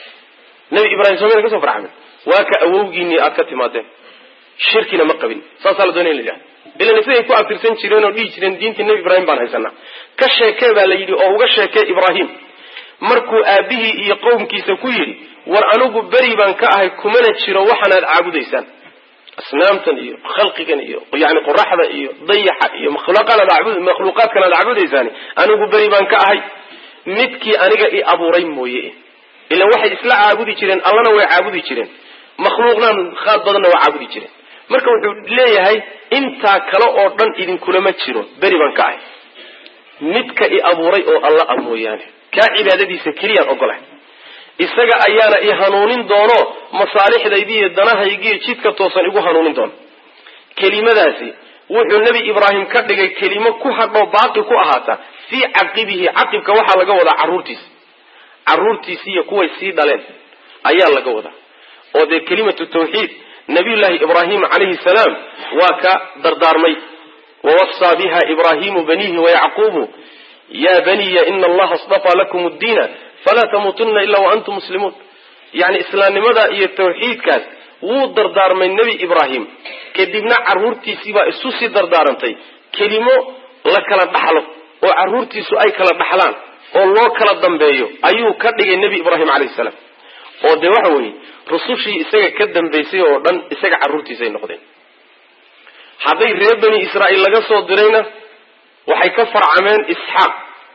nebi ibrahim soomayna ka soo farcamen waa ka awowgiinii aad ka timaadeen shirkina ma qabin saasaa la doonaya in la yidhaha ilan siday ku abtirsan jireen oo dhihi jireen diintii nebi ibraahim baan haysanaa ka sheekee baa la yidhi oo uga sheekee ibraahim markuu aabihii iyo qowmkiisa ku yidhi war anigu beri baan ka ahay kumana jiro waxaanaad caabudaysaan asnaamtan iyo khalqigan iyo yani qoraxda iyo dayaxa iyo makhluuqaadkan aad caabudaysaan anigu beri baan ka ahay midkii aniga i abuuray mooye ilan waxay isla caabudi jireen allana way caabudi jireen makhluuqnaan khaad badanna waa caabudi jireen marka wuxuu leeyahay intaa kale oo dhan idinkulama jiro beri baan ka ahay midka i abuuray oo alla a mooyaane kaa cibaadadiisa keliyaan ogolahay isaga ayaana i hanuunin doono masaalixdaydiiyo danahaygiiyo jidka toosan igu hanuunin doono kelimadaasi wuxuu nebi ibraahim ka dhigay kelimo ku hadhoo baaqi ku ahaata fii caqibihi caqibka waxaa laga wadaa carruurtiisa carruurtiisiiyo kuway sii dhaleen ayaa laga wadaa oo dee kelimatu tawxiid nabiyullaahi ibraahim calayhi salaam waa ka dardaarmay wawassaa biha ibraahimu baniihi wayacquubu ya baniya ina allaha asdafaa lakum ddiina falaa tamuutunna ila waantum muslimuun yani islaamnimada iyo tawxiidkaas wuu dardaarmay nebi ibraahim kadibna carruurtiisiibaa isu sii dardaarantay kelimo la kala dhaxlo oo carruurtiisu ay kala dhaxlaan oo loo kala dambeeyo ayuu ka dhigay nebi ibraahim calayhi salaam oo dee waxa weeye rusushii isaga ka dambaysay oo dhan isaga carruurtiisay noqdeen hadday reer bani israa'iil laga soo dirayna waxay ka farcameen isxaaq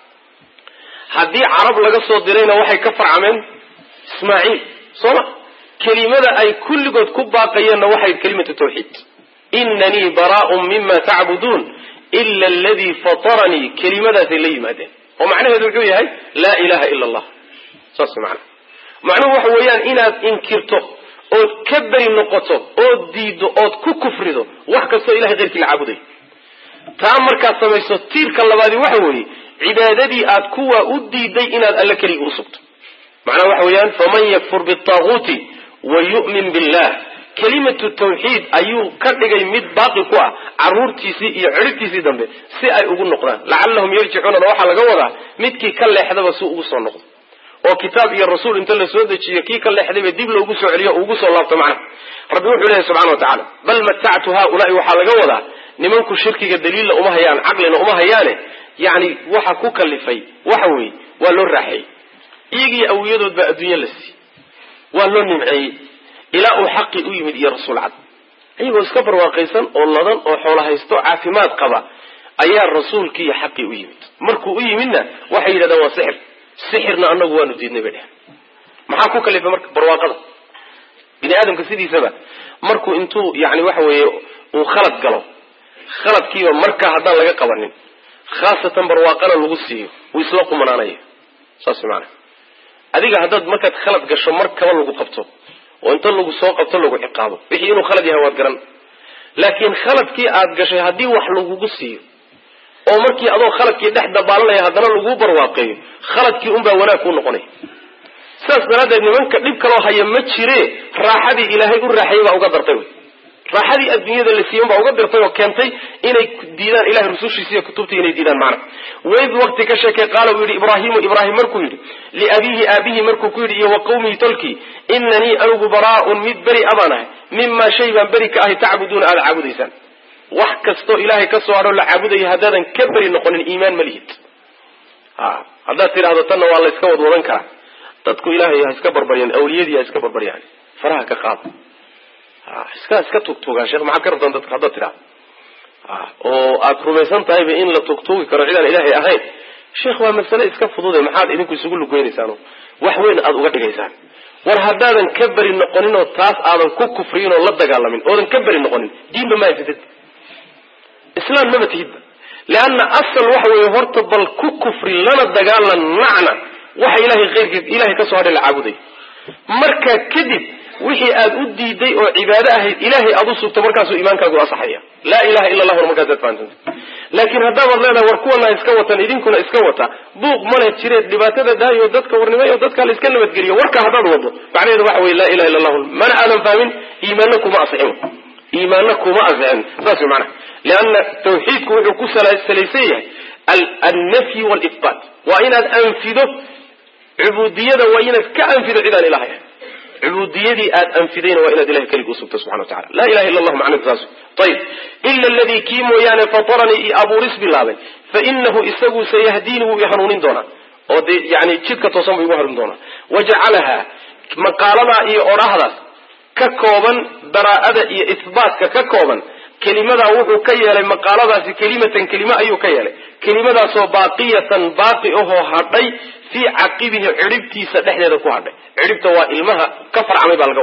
haddii carab laga soo dirayna waxay ka farcameen ismaaciil soo ma kelimada ay kulligood ku baaqayeenna waxay kelimatu tawxiid inanii baraaun mima tacbuduun ila aladii fataranii kelimadaasay la yimaadeen oo macnaheedu wuxuu yahay laa ilaha ila allah saas macana macnuhu waxa weeyaan inaad inkirto ood ka beri noqoto ood diiddo ood ku kufrido wax kastoo ilahay keyrkii la caabuday taa markaad samayso tiirka labaadi waxa weeye cibaadadii aad kuwa u diiday inaad alle keliga usugto macnaha waxa weeyaan faman yakfur bitaaguuti wa yu'min billah kelimatu tawxiid ayuu ka dhigay mid baaqi ku ah carruurtiisii iyo cidhibtiisii dambe si ay ugu noqdaan lacallahum yarjicuunana waxaa laga wadaa midkii ka leexdaba si ugu soo noqdo oo kitaab iyo rasuul inta la soo dejiyo kii ka leexdayba dib loogu soo celiyo ugu soo laabto macnaha rabbi wuxuu leeyahy subxana wa tacala bal matactu haaulaai waxaa laga wadaa nimanku shirkiga daliilla uma hayaan caqlina uma hayaane yani waxa ku kalifay waxa weeye waa loo raaxeeyey iyagiiyo awiyadood baa adduunye la siiyey waa loo nimceeyey ilaa uu xaqii u yimid iyo rasuul cad iyagoo iska barwaaqaysan oo ladan oo xoolo haysto caafimaad qaba ayaa rasuulkii iyo xaqii u yimid markuu u yimidna waxay yidhahdeen waa sixir sixirna anagu waanu diidnay bay dhehen maxaa ku kalifay marka barwaaqada bini aadamka sidiisaba markuu intuu yani waxa weeye uu khalad galo khaladkiiba markaa haddaan laga qabanin khaasatan barwaaqana lagu siiyo wuu isla qumanaanaya saas maana adiga haddaad markaad khalad gasho mar kaba lagu qabto oo inta lagu soo qabto lagu ciqaabo wixii inuu khalad yahay waad garan laakiin khaladkii aad gashay haddii wax lagugu siiyo oo markii adoo khaladkii dhex dabaalanaya haddana laguu barwaaqeeyo khaladkii unbaa wanaag kuu noqonaya sidaas daraaddeed nimanka dhib kaloo haya ma jire raaxadii ilaahay u raaxayay baa uga dartay wy raaxadii adduunyada la siiyan baa uga dirtay oo keentay inay diidaan ilahay rusushiisa iyo kutubtii inay diidaan macna waid waqti ka sheekay qaala uu yidhi ibraahimu ibraahim markuu yidhi liabiihi aabihi markuu ku yidhi iyo wa qawmihi tolkii inanii anigu baraaun mid beri abaan ahay mimaa shay baan beri ka ahay tacbuduuna aada caabudaysaan wax kastoo ilaahay ka soo hadho la caabudaya haddaadan ka beri noqonin iimaan ma lihid a haddaad tidhaahdo tanna waa la iska wadwadan karaa dadku ilaahay ha iska barbaryaan awliyadii ha iska barbaryaan faraha ka qaada iska iska tugtuugaan sheekh maxaad ka rabtaan dadka haddaad tidhahdo oo aad rumaysan tahayba in la tugtuugi karo cidaan ilaahay ahayn sheekh waa masale iska fudude maxaad idinku isugu lugeynaysaan wax weyn aada uga dhigaysaan war haddaadan ka beri noqonin oo taas aadan ku kufriyin oo la dagaalamin oodan ka beri noqonin diinba ma haysatid islaan maba tihidba leanna asal waxa weeye horta bal ku kufri lana dagaalan nacna waxa ilahay keyrkiis ilahay kasoo hadhay la caabuday markaa kadib wixii aad u diiday oo cibaado ahayd ilaahay aad u sugto markaasuu iimaankaagu asaxaya laa ilaha illa allah markaasaad fahamsanta laakiin haddaabad leedahay war kuwana iska watan idinkuna iska wata buuq male jireed dhibaatada daayo dadka warnimayo dadka la iska nabadgeliyo warka haddaad wado macnaheedu waxa weye laa ilaha illa allahu mana aadan fahmin iimaanna kuma asixin iimaanna kuma asixin saas wey macnaha lianna tawxiidku wuxuu ku salaysan yahay alnafyi waalihbaat waa inaad anfido cubuudiyada waa inaad ka anfido cidaan ilahay ahayn cubuudiyadii aad anfidayna waa inaad ilahay keligii usugto subxana wa tacala laa ilaha illa allah macnaheedu saas ayib ila aladii kii mooyaane fataranii i abuuris bilaabay fa inahu isagu sayahdiini wuu i hanuunin doonaa oo dee yani jidka toosan buu igu hanuunin doonaa wajacalahaa maqaaladaa iyo odhahdaas ka kooban daraa'ada iyo ihbaatka ka kooban kelimadaa wuxuu ka yeelay maqaaladaasi kelimatan kelime ayuu ka yeelay kelimadaasoo baaqiyatan baaqi ahoo hadhay fii caqibihi cidhibtiisa dhexdeeda ku hadhay cidhibta waa ilmaha ka farcamay baa laga wadaa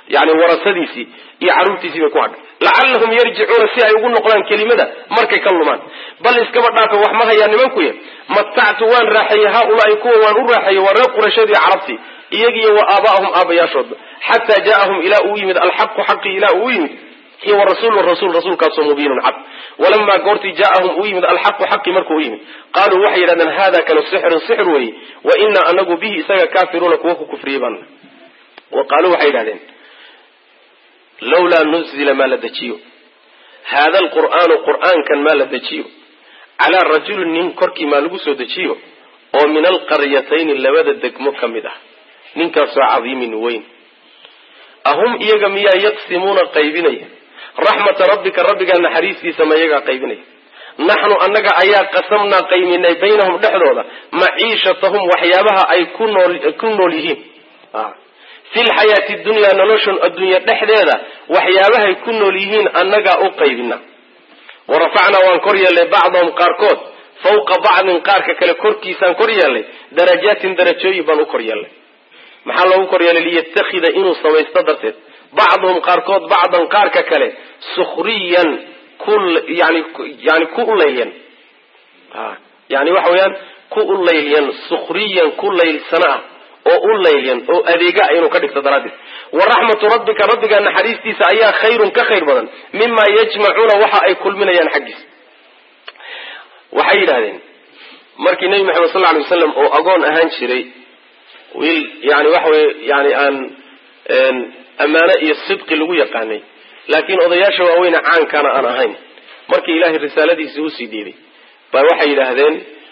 yani warasadiisii iyo carruurtiisii bay ku hadhay lacallahum yarjicuuna si ay ugu noqdaan kelimada markay ka lumaan bal iskaba dhaafa wax ma hayaa nimankuya matactu waan raaxeeyey haaulaai kuwa waan u raaxeeyey waa reer qurayshadii carabtii iyagiyo wa aabaahum aabayaashoodba xataa jaaahum ilaa uu yimid alxaqu xaqii ilaa uu yimid iyo warasuulu rasul rasuulkaasoo mubiinun cad walamaa goortii jaaahum uu yimid alxaqu xaqi markuu u yimid qaaluu waxay yidhahdeen hada kanu sixrun sixr weeye wa inaa anagu bihi isaga kaafiruuna kuwa ku kufriyey baana wa qaaluu waxay yidhahdeen lawlaa nuzila maa la dejiyo haada alqur'aanu qur'aankan maa la dejiyo calaa rajulin nin korkii maa lagu soo dejiyo oo min alqaryatayni labada degmo ka mid ah ninkaasoo cadiimin weyn ahum iyaga miyaa yaqsimuuna qaybinaya raxmata rabbika rabbigaa naxariistiisa ma iyagaa qaybinaya naxnu annaga ayaa qasamnaa qayminay baynahum dhexdooda maciishatahum waxyaabaha ay ku nool ku nool yihiin fi lxayaati dunyaa noloshan adduunya dhexdeeda waxyaabahay ku nool yihiin annagaa u qaybina wa rafacnaa waan kor yeelnay bacdahum qaarkood fawqa bacdin qaarka kale korkiisaan kor yeelnay darajaatin darajooyin baan u kor yeelnay maxaa loogu kor yeelay liyattakhida inuu samaysto darteed bacduhum qaarkood bacdan qaarka kale sukhriyan ku yani yani ku ulaylyan yani waxa weeyaan ku ulaylyan sukhriyan ku laylsana ah oo u laylyan oo adeega inuu ka dhigto daraaddeed wa raxmatu rabbika rabbigaa naxariistiisa ayaa khayrun ka khayr badan mima yajmacuuna waxa ay kulminayaan xaggiisa waxay yidhahdeen markii nebi maxamed sal lla alay wasalam oo agoon ahaan jiray wiil yani waxa weye yani aan ammaano iyo sidqi lagu yaqaanay laakiin odayaasha waaweyne caankana aan ahayn markii ilaahay risaaladiisii usii dhiibay baa waxay yidhaahdeen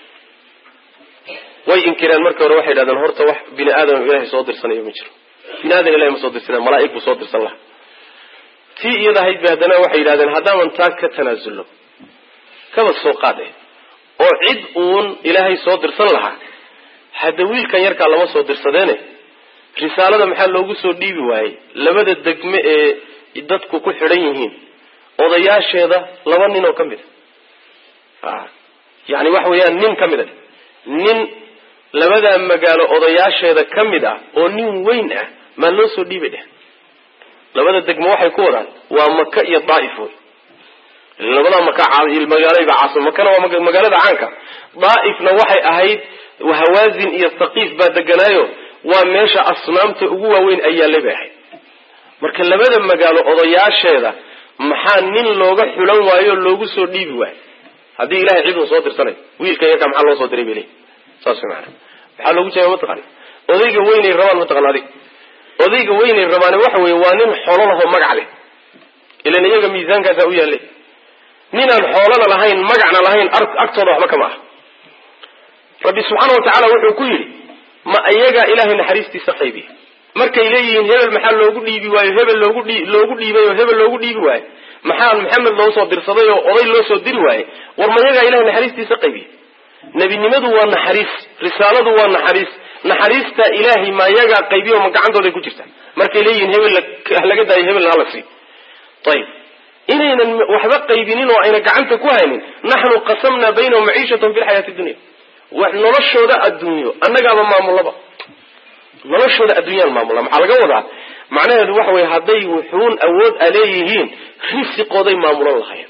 way inkireen markii hore waxay yidhahdeen horta wax bini aadam ilahay soo dirsanayo ma jiro bini aadam ilahay ma soo dirsanay malaaig buu soo dirsan lahaa tii iyada ahayd ba haddana waxay yidhahdeen haddaaman taa ka tanaasulno kaba soo qaade oo cid uun ilaahay soo dirsan lahaa hadda wiilkan yarkaa lama soo dirsadeene risaalada maxaa loogu soo dhiibi waayey labada degme ee dadku ku xidhan yihiin odayaasheeda laba nin oo ka mid a yani waxa weeyaan nin ka mid a nin labadaa magaalo odayaasheeda ka mid ah oo nin weyn ah maa loo soo dhiibay dheh labada degmo waxay ku wadaan waa maka iyo daaif wey labadaa maka magaalaba caasim makana waa magaalada caanka daaifna waxay ahayd hawaazin iyo thaqiif baa deganaayo waa meesha asnaamta ugu waaweyn ay yaallay bay ahayd marka labada magaalo odayaasheeda maxaa nin looga xulan waayo o loogu soo dhiibi waayo haddii ilahay cid uu soo dirsanayo wiilkan yarkaa maxaa loo soo diray bay leeyi saas way maana maxaa loogu jeeda mataqani odayga weynay rabaan mataqana adig odayga weynay rabaane waxa weeye waa nin xoolo lahoo magac leh ilan iyaga miisaankaasaa u yaallay ninaan xoolana lahayn magacna lahayn agtooda waxba kama ah rabbi subxaana wa tacaala wuxuu ku yidhi ma iyagaa ilaahay naxariistiisa qaybiya markay leeyihiin hebel maxaa loogu dhiibi waayo hebel loogu dhii loogu dhiibay oo hebel loogu dhiibi waayo maxaa maxamed loo soo dirsaday oo oday loo soo diri waaye war ma iyagaa ilahay naxariistiisa qaybiya nebinimadu waa naxariis risaaladu waa naxariis naxariista ilaahay ma iyagaa qaybiya ma gacantooday ku jirta markay leeyihiin hebel laga daayo hebelna hala sii ayib inaynan waxba qaybinin oo ayna gacanta ku haynin naxnu qasamnaa baynahum maciishatahum fi lxayaati dunya noloshooda adduunyo annagaaba maamulaba noloshooda adduunyaan maamula maxaa laga wadaa macnaheedu waxa weye hadday wuxuun awood a leeyihiin risiqooday maamulan lahayen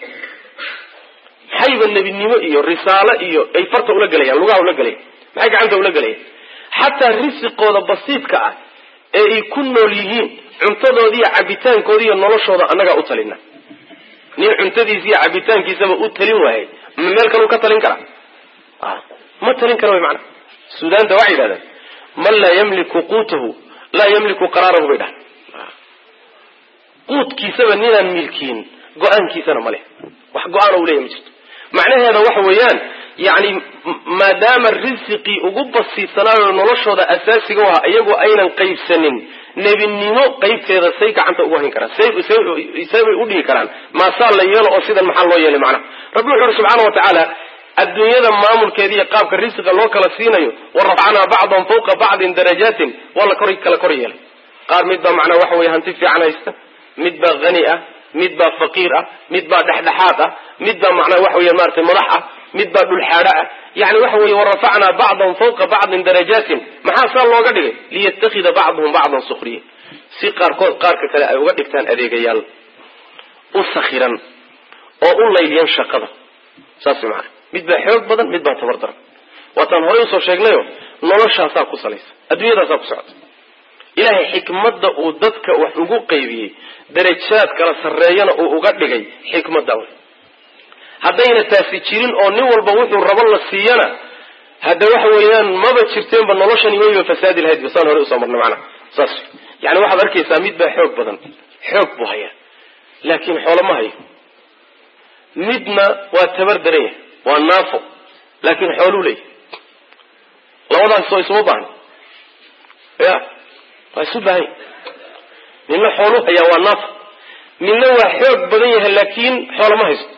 maxayba nebinimo iyo risaalo iyo ay farta ula gelayaan lugaha ula gelayan maxay gacanta ula gelayaan xataa risiqooda basiidka ah ee ay ku nool yihiin cuntadoodi iyo cabitaankoodi iyo noloshooda annagaa u talina nin cuntadiisa iyo cabitaankiisaba u talin waayay ma meel kaleu ka talin kara ma talin kara wy maana suudaanta waxay yidhahdeen man laa yamliku quutahu laa yamliku qaraarahu bay dhahan quudkiisaba ninaan milkiin go-aankiisana ma leh wax go-aana u leeyahy ma jirto macnaheeda waxa weeyaan yani maadaama risiqii ugu basiidsanaayo noloshooda asaasiga u ahaa iyagoo aynan qaybsanin nebinimo qaybteeda say gacanta ugu hayn karaan say bay udhigi karaan maasaa la yeelo oo sidan maxaa loo yeelay macnaha rabbi wuxu uhi subxaana wa tacaala adduunyada maamulkeeda iyo qaabka risiqa loo kala siinayo wa rafacnaa bacdahum fawqa bacdin darajaatin waa la kor kala kor yeelay qaar mid baa macnaa waxa weye hanti fiican haysta mid baa hani ah mid baa faqiir ah mid baa dhexdhexaad ah mid baa macnaa waxa weya maratay madax ah mid baa dhulxaadho ah yani waxa weye warafacnaa bacdahum fawqa bacdin darajaatin maxaa saa looga dhigay liyatakida bacduhum bacdan sukriya si qaarkood qaarka kale ay uga dhigtaan adeegayaal u sakhiran oo u layliyan shaqada saas maana mid baa xoog badan mid baa tabar daran waataan horey usoo sheegnayo noloshaasaa ku salaysa adduunyadaasaa ku socota ilaahay xikmadda uu dadka wax ugu qaybiyey darajaad kala sarreeyana uu uga dhigay xikmadda wey haddayna taasi jirin oo nin walba wuxuu rabo la siiyana hadda waxa weeyaan maba jirteenba noloshani wayba fasaadi lahayd basaan hore usoo marnay macnaha saas yani waxaad arkaysaa mid baa xoog badan xoog buu hayaa laakiin xoolo ma hayo midna waa tabar daran yahay waa naafo laakiin xooluu leeyahy labadaas oo isuma baahni ya waa isu baahanya midna xooluu hayaa waa naafo midna waa xoog badan yahay laakiin xoolo ma haysto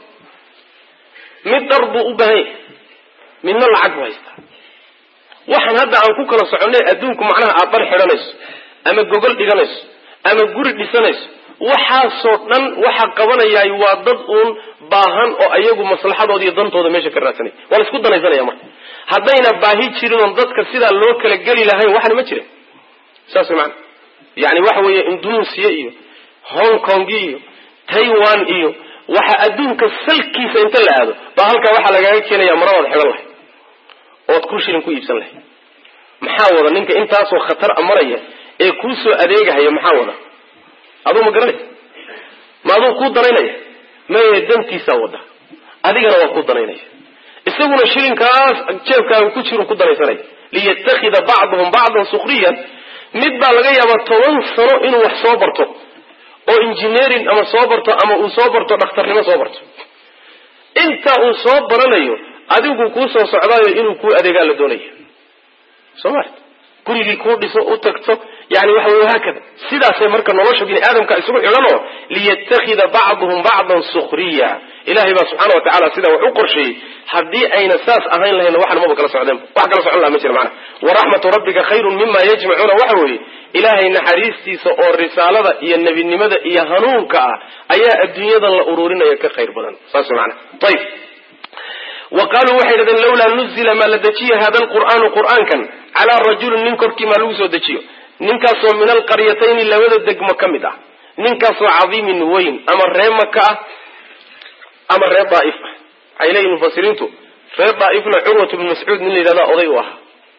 mid dhar buu u baahan yahay midna lacag buu haystaa waxaan hadda aan ku kala soconay adduunku macnaha aad dhar xidhanayso ama gogol dhiganayso ama guri dhisanayso waxaasoo dhan waxa qabanayaay waa dad uun baahan oo ayagu maslaxadooda iyo dantooda meesha ka raadsanay waa la isku danaysanaya marka haddayna baahi jirin oon dadka sidaa loo kala geli lahayn waxna ma jira saas maana yani waxa weeye indonesia iyo hong kong iyo taiwan iyo waxa adduunka salkiisa inta la aado baa halkaa waxaa lagaaga keenaya maradaad xidhan lahay ood ku shilin ku iibsan lahay maxaa wada ninka intaasoo khatar a maraya ee kuu soo adeegahaya maxaa wada aduu ma garanaysa ma aduu kuu danaynaya maye dantiisaa wada adigana waa kuu danaynaya isaguna shilinkaas jeebkaaga ku jiru ku danaysanaya liyatakida bacduhum bacdan sukriyan mid baa laga yaabaa toban sano inuu wax soo barto oo engineering ama soo barto ama uu soo barto dhakhtarnimo soo barto inta uu soo baranayo adigu kuu soo socdaayo inuu kuu adeegaa la doonaya soo ma gurigii kuu dhiso u tagto yani waxa wey haakada sidaasay marka nolosha bini aadamka isugu xidhanoo liyatakida bacduhum bacdan sukriya ilahay baa subxaana wa tacala sidaa wax u qorsheeyey haddii ayna saas ahayn lahayna waxna maba kala socdeen wax kala socon laha ma jira macana waraxmatu rabbika khayrun mima yajmacuuna waxa weeye ilaahay naxariistiisa oo risaalada iyo nebinimada iyo hanuunka ah ayaa adduunyadan la ururinaya ka khayr badan saas mana ayb wa qaaluu waxay dhahdeen lawlaa nuzila maa la dejiya hada alqur'aanu qur'aankan calaa rajulin nin korkii maa lagu soo dejiyo ninkaasoo min alqaryatayni labada degmo ka mid ah ninkaasoo cadiimin weyn ama ree maka ah ama ree daaif ah waxay leeyihin mufasiriintu reer daaifna curwat bnu mascuud nin la yidhahda oday u ahaa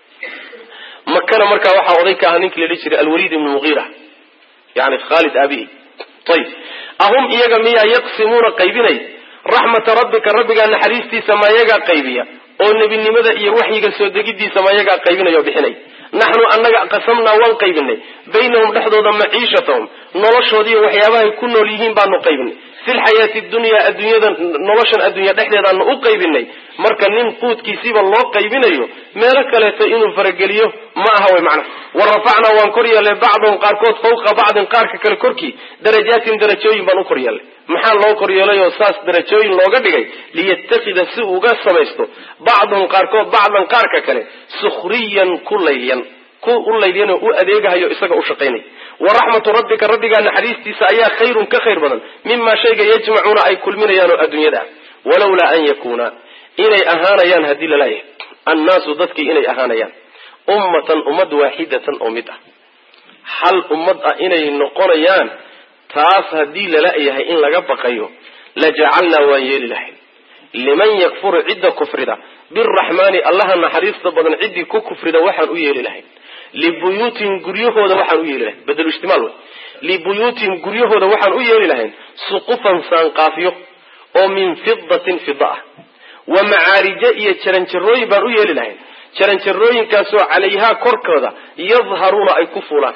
makana markaa waxaa oday ka ahaa ninkii la dhihi jiray alwaliid ibnu mugiira yani khaalid aabihi ayib ahum iyaga miyaa yaqsimuuna qaybinay raxmata rabbika rabbigaa naxariistiisa ma yagaa qaybiya oo nebinimada iyo waxyiga soo degidiisa ma yagaa qaybinaya oo bixinay naxnu annaga qasamnaa waan qaybinay baynahum dhexdooda maciishatahum noloshoodiiyo waxyaabahay ku nool yihiin baanu qaybinay fi lxayaati dunyaa adduunyada noloshan adduunya dhexdeedaanu u qaybinay marka nin quudkiisiiba loo qaybinayo meelo kaleeto inuu farageliyo ma aha way macna wa rafacnaa waan kor yeelnay bacdahum qaarkood fawqa bacdin qaarka kale korkii darajaatin darajooyin baan u kor yeelnay maxaa loo kor yeelay oo saas darajooyin looga dhigay liyatakida si uga samaysto bacduhum qaarkood bacdan qaarka kale sukhriyan ku layyan ku u layyan oo u adeegahayo isaga u shaqaynay waraxmatu rabbika rabbigaa naxariistiisa ayaa khayrun ka khayr badan mimaa shayga yajmacuuna ay kulminayaan oo adduunyada ah walowlaa an yakuuna inay ahaanayaan haddii lalayahay annaasu dadkii inay ahaanayaan ummatan ummad waaxidatan oo mid ah hal ummad ah inay noqonayaan taas haddii lala-yahay in laga baqayo la jacalnaa waan yeeli lahay liman yakfuru cidda kufrida biraxmaani allaha naxariista badan ciddii ku kufrida waxaan u yeeli lahay libuyuutihim guryahooda waxaan u yeeli lahayn badelu ijtimaal wey libuyuutihim guryahooda waxaan u yeeli lahayn suqufan saanqaafyo oo min fidatin fida ah wa macaarija iyo jaranjarooyin baan u yeeli lahayn jaranjarooyinkaasoo calayhaa korkooda yadharuuna ay ku fuulaan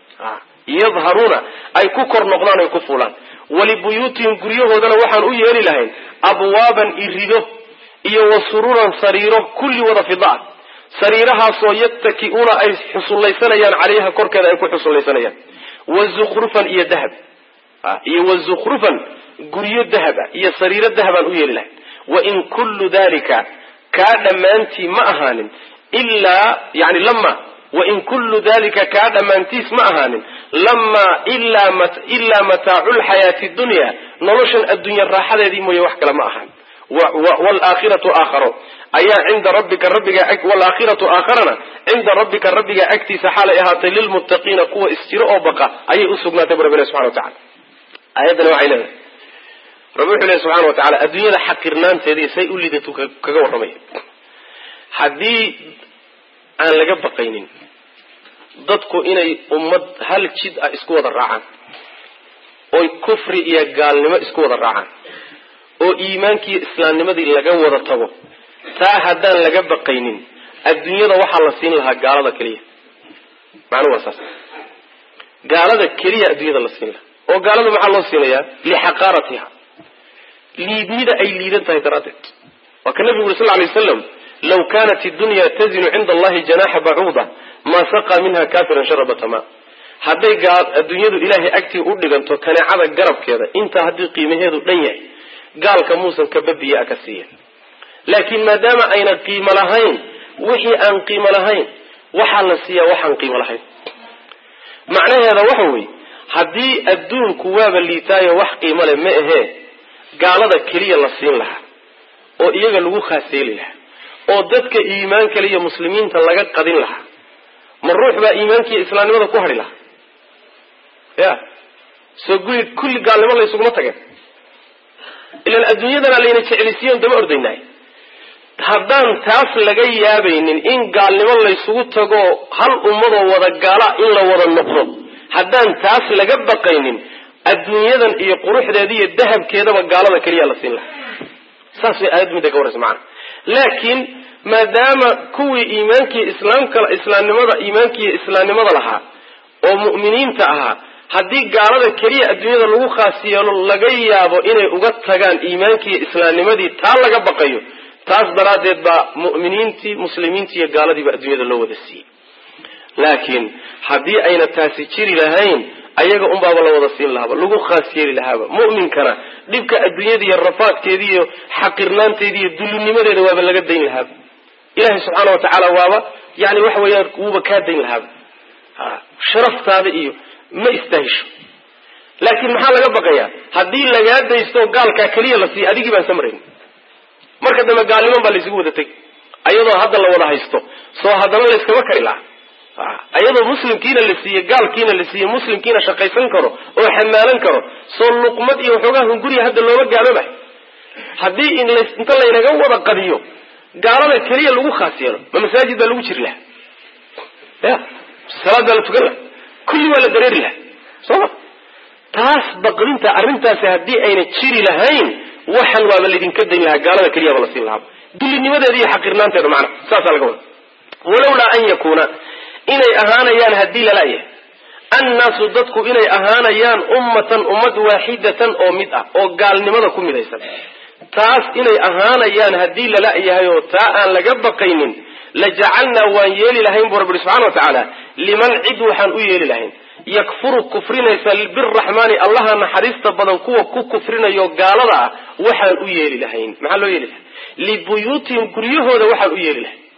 yadharuuna ay ku kor noqdaan ay ku fuulaan walibuyuutihim guryahoodana waxaan u yeeli lahayn abwaaban irido iyo wa sururan sariiro kulli wada fida ah sariirahaasoo yattaki'uuna ay xusullaysanayaan calayha korkeeda ay ku xusullaysanayaan wa zukhrufan iyo dahab iyo wa zukhrufan guryo dahaba iyo sariiro dahabaan u yeeli lahayn wa in kullu dalika kaa dhammaantii ma ahaanin ilaa yani lama wain kullu dalika kaa dhammaantiis ma ahaanin lamaa ilaa mataacu lxayaati dunya noloshan addunya raaxadeedii mooye wax kale ma ahaan waalaakhiratu aakharo ayaa cinda rabbika rabbiga waalaakhiratu aakharana cinda rabbika rabbiga agtiisa xaalay ahaatay lilmuttaqiina kuwa isjiro oo baqa ayay usugnaatay bu rabbi subxana wa tacala aayaddani waxay leedahay rabbi wuxuu lehy subxana wa tacala adduunyada xaqirnaanteedii say u liidatu kaga warramaya haddii aan laga baqaynin dadku inay ummad hal jid ah isku wada raacaan oy kufri iyo gaalnimo isku wada raacaan oo iimaankiiyo islaamnimadii laga wada tago taa haddaan laga baqaynin adduunyada waxaa la siin lahaa gaalada keliya macnuhu waa saas gaalada keliya adduunyada la siin lahaa oo gaalada maxaa loo siinayaa lixaqaaratiha liidnida ay liidan tahay daraaddeed waa ka nabigu uri sal lay waslam law kanat iddunya tazinu cinda allahi janaxa bacuuda maa saqaa minha kafiran sharabata ma hadday adduunyadu ilaahay agtii u dhiganto kaneecada garabkeeda intaa haddii qiimaheedu dhan yahay gaalka muusan kababiya ka siiya laakiin maadaama ayna qiimo lahayn wixii aan qiimo lahayn waxaa la siiyaa waxaan qiimo lahayn macnaheeda waxa weeye haddii adduunku waaba liitaayo wax qiimo leh ma ahee gaalada keliya la siin lahaa oo iyaga lagu khaaseeli lahaa oo dadka iimaan kale iyo muslimiinta laga qadin lahaa ma ruux baa iimaankiiyo islaamnimada ku hadhi lahaa ya soo guri kulli gaalnimo laysuguma tageen ilan adduunyadana layna jeclisiiyon dama ordaynaay haddaan taas laga yaabaynin in gaalnimo laysugu tago hal ummadoo wada gaala in la wada noqdo haddaan taas laga baqaynin adduunyadan iyo quruxdeeda iyo dahabkeedaba gaalada keliya la siin lahaa saas way aayaddu midda ka warraysa macana laakiin maadaama kuwii iimaankiiyo islaamka islaamnimada iimaankiiyo islaamnimada lahaa oo mu'miniinta ahaa haddii gaalada keliya adduunyada lagu khaas yeelo laga yaabo inay uga tagaan iimaankiiyo islaamnimadii taa laga baqayo taas daraaddeed baa mu'miniintii muslimiintii iyo gaaladiiba adduunyada loo wada siiyey laakiin haddii ayna taasi jiri lahayn ayaga unbaaba la wada siin lahaaba lagu khaas yeeli lahaaba mu'minkana dhibka adduunyada iyo rafaadkeeda iyo xaqirnaanteeda iyo dullinimadeeda waaba laga dayn lahaaba ilaahay subxaana wa tacaala waaba yani waxa weeyaan wuuba kaa dayn lahaaba sharaftaada iyo ma istaahisho laakiin maxaa laga baqayaa haddii lagaa daysto gaalkaa keliya la siiya adigii baan samrayn marka dambe gaalniman baa laysugu wada tegi ayadoo hadda la wada haysto soo haddana layskama kari laha ayadoo muslimkiina la siiye gaalkiina la siiye muslimkiina shaqaysan karo oo xamaalan karo soo luqmad iyo waxoogaa hunguriya hadda looga gaaloobahay haddii inta laynaga wada qadiyo gaalada keliya lagu khaas yeelo ma masaajid baa lagu jiri laha ya salaad baa la tukan laha kulli waa la dareeri laha sooma taas baqdinta arrintaasi haddii ayna jiri lahayn waxan waaba laydinka dayn lahaa gaalada keliyaba la siin lahaa dullinimadeeda iyo xaqirnaanteeda macna saasaa laga wada walowlaa an yakuuna inay ahaanayaan haddii lalayahay annaasu dadku inay ahaanayaan ummatan ummad waaxidatan oo mid ah oo gaalnimada ku midaysan taas inay ahaanayaan haddii lala-yahay oo taa aan laga baqaynin la jacalnaa waan yeeli lahayn buu rabbi subxana wa tacaala liman cid waxaan u yeeli lahayn yakfuru kufrinaysa biraxmaani allaha naxariista badan kuwa ku kufrinayo gaalada ah waxaan u yeeli lahayn maxaa loo yeeli lahay libuyuutihim guryahooda waxaan u yeeli lahay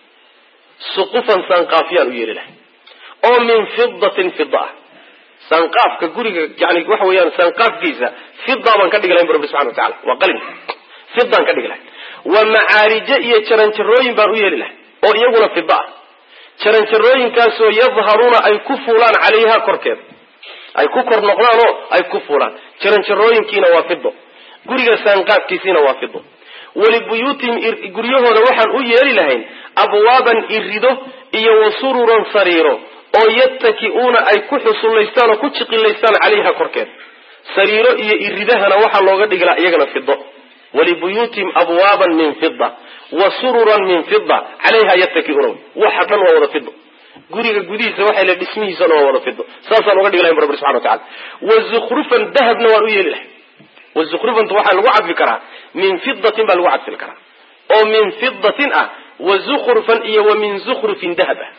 suqufan sanqaafyaan u yeeli lahay oo min fidatin fida ah sanqaafka guriga yani waxa weeyaan sanqaafkiisa fida baan ka dhigi lahayn bu rabbi subxana wa tacala waa qalin fidaan ka dhigi lahay wa macaarijo iyo jaranjarooyin baan u yeeli lahay oo iyaguna fida ah jaranjarooyinkaasoo yadharuuna ay ku fuulaan calayha korkeeda ay ku kor noqdaanoo ay ku fuulaan jaranjarooyinkiina waa fido guriga saanqaafkiisiina waa fido walibuyuutihim guryahooda waxaan u yeeli lahayn abwaaban irido iyo wa sururan sariiro oo yattaki'uuna ay ku xusullaystaan oo ku jiqilaystaan calayha korkeeda sariiro iyo iridahana waxaa looga dhigi laha iyagana fido walibuyuutihim abwaaban min fida wa sururan min fida calayha yattakiuuna waxa dhan waa wada fido guriga gudihiisa waxay le dhismihiisana waa wada fido saasaan uga dhigi lahay bu rabbi subxana wa tacala wa zukrufan dahabna waan u yeeli lahay wa zukrufanta waxaa lagu cadfi karaa min fidatin baa lagu cadfi karaa oo min fidatin ah wa zukrufan iyo wa min zukrufin dahab ah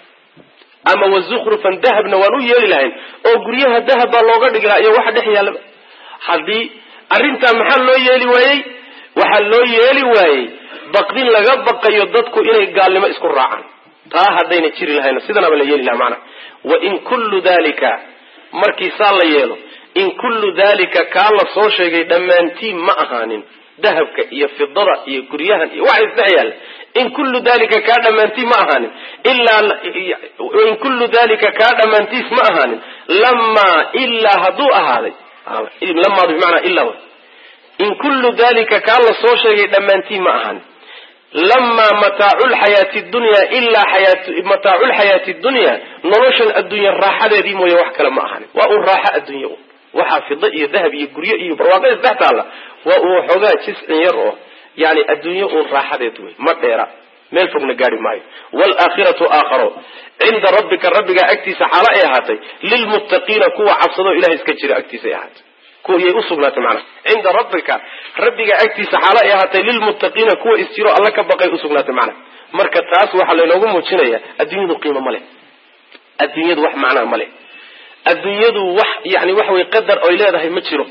ama wa zukrufan dahabna waan u yeeli lahayn oo guryaha dahab baa looga dhigi lahaa iyo waxa dhex yaallaba haddii arrintaa maxaa loo yeeli waayey waxaa loo yeeli waayey baqdin laga baqayo dadku inay gaalnimo isku raacaan taa haddayna jiri lahayna sidanaba la yeeli laha macnaha wa in kullu dalika markii saa la yeelo in kullu dalika kaa la soo sheegay dhammaantiin ma ahaanin dahabka iyo fidada iyo guryahan iyo waxa isdhex yaalla in kullu dalika kaa dhammaantiin ma ahaanin ilaa in kullu dalika kaa dhammaantiis ma ahaanin lamaa ilaa hadduu ahaaday lamaadu bimacnaa ilaa in kullu dalika kaa la soo sheegay dhammaantiin ma ahaanin lamaa mataacu lxayaati dunya ilaa mataacu lxayaati dunya noloshan adduunya raaxadeedii mooye wax kale ma ahaanin waa un raaxo adduunya un waxaa fida iyo dahab iyo guryo iyo barwaaqada isdhex taalla waa uu xoogaa jiscin yar oo yani adduunyo uun raaxadeed wey ma dheera meel fogna gaari maayo waalaakhiratu aakharo cinda rabbika rabbigaa agtiisa xaalo ay ahaatay lilmuttaqiina kuwa cabsadoo ilahay iska jira agtiisa ay ahaatay kuwayay usugnaatay macnaha cinda rabbika rabbiga agtiisa xaalo ay ahaatay lilmuttaqiina kuwa isjiro alla ka baqay usugnaatay macnaha marka taas waxaa laynoogu muujinaya adduunyadu qiimo ma leh adduunyadu wax macnaa ma leh adduunyadu wax yani waxa weye qadar oy leedahay ma jiro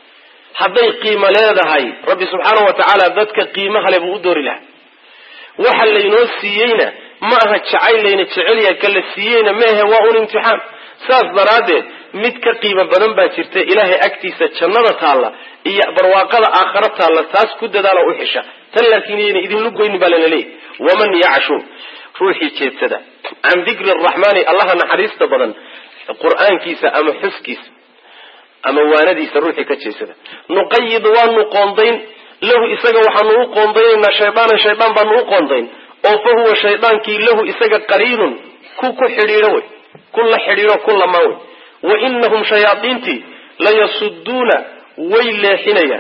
hadday qiimo leedahay rabbi subxaana wa tacaala dadka qiimaha le buu u doori lahaa waxa laynoo siiyeyna ma aha jacayl layna jecelyahay ka la siiyeyna maahe waa un imtixaan saas daraaddeed mid ka qiimo badan baa jirta ilaahay agtiisa jannada taalla iyo barwaaqada aakhara taalla taas ku dadaala u xisha tan laakiin yayna idinlu goynin baa lana leeyahy waman yacshu ruuxii jeedsada can dikri araxmaani allaha naxariista badan qur-aankiisa ama xuskiisa ama waanadiisa ruuxii ka jeesada nuqayid waanu qoondayn lahu isaga waxaanu u qoondaynaynaa shaydaanan shaydaan baanu u qoondayn oo fa huwa shaydaankii lahu isaga qariinun ku ku xidhiidho wey ku la xidhiidho ku lamaan wey wa inahum shayaadiintii layasuduuna way leexinayaan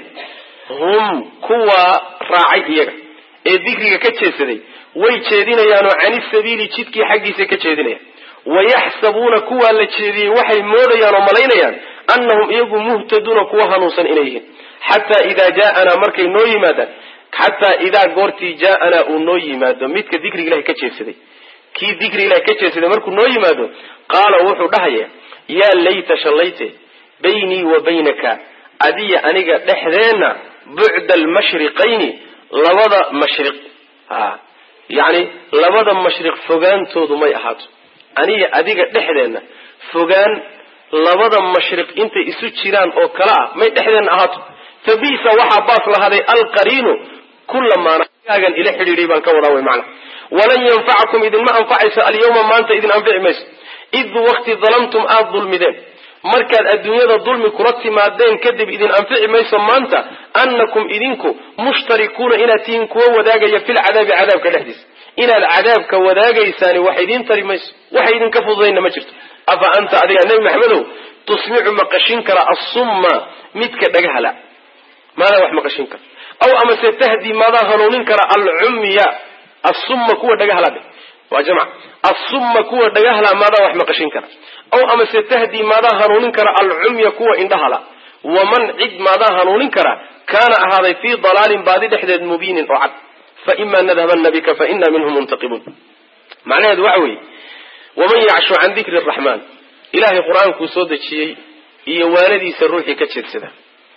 hum kuwaa raacay iyaga ee dikriga ka jeesaday way jeedinayaanoo cani sabiili jidkii xaggiisa ka jeedinayaan wayaxsabuuna kuwaa la jeediyey waxay moodayaan oo malaynayaan annahum iyagu muhtaduuna kuwa hanuunsan inay yihiin xataa idaa jaaanaa markay noo yimaadaan xataa idaa goortii jaaanaa uu noo yimaado midka dikriga ilahay ka jeedsaday kii dikri ilahay ka jeedsaday markuu noo yimaado qaala wuxuu dhahaya yaa layta shallayte baynii wa baynaka adiya aniga dhexdeenna bucda almashriqayni labada mashriq a yacni labada mashriq fogaantoodu may ahaato aniga adiga dhexdeenna fogaan labada mashriq intay isu jiraan oo kale ah may dhexdeenna ahaato fa bisa waxaa baas lahaaday alqariinu kulamaanagaagan ila xidhiidhay baan ka wadaa way macna walan yanfacakum idinma anfacayso alyawma maanta idin anfici mayso id wakti dalamtum aada dulmideen markaad adduunyada dulmi kula timaadeen kadib idin anfici mayso maanta annakum idinku mushtarikuuna inaad tihiin kuwa wadaagaya filcadaabi cadaabka dhexdiisa inaad cadaabka wadaagaysaani wax idiin tari mayso waxa idinka fududayna ma jirto afa anta adiga nebi maxamedow tusmicu maqashin kara assumma midka dhagahala maadaa wax maqashin kara aw amase tahdi maadaa hanuunin kara alcumya assumma kuwa dhagahala dhe waa jamc assumma kuwa dhagahala maadaa wax maqashin kara aw amase tahdi maadaa hanuunin kara alcumya kuwa indhahala waman cid maadaa hanuunin kara kaana ahaaday fii dalaalin baadi dhexdeed mubiinin oo cad faima nadhabana bika faina minhum muntaqibuun macnaheedu waxa weeye waman yacshu can dikri araxmaan ilaahay qur-aankuu soo dejiyey iyo waanadiisa ruuxii ka jeedsada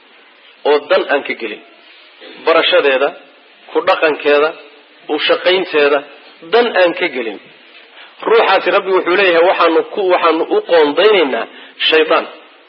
oo dan aan ka gelin barashadeeda ku dhaqankeeda u shaqaynteeda dan aan ka gelin ruuxaasi rabbi wuxuu leeyahay waxaanu ku waxaanu u qoondaynaynaa shaydaan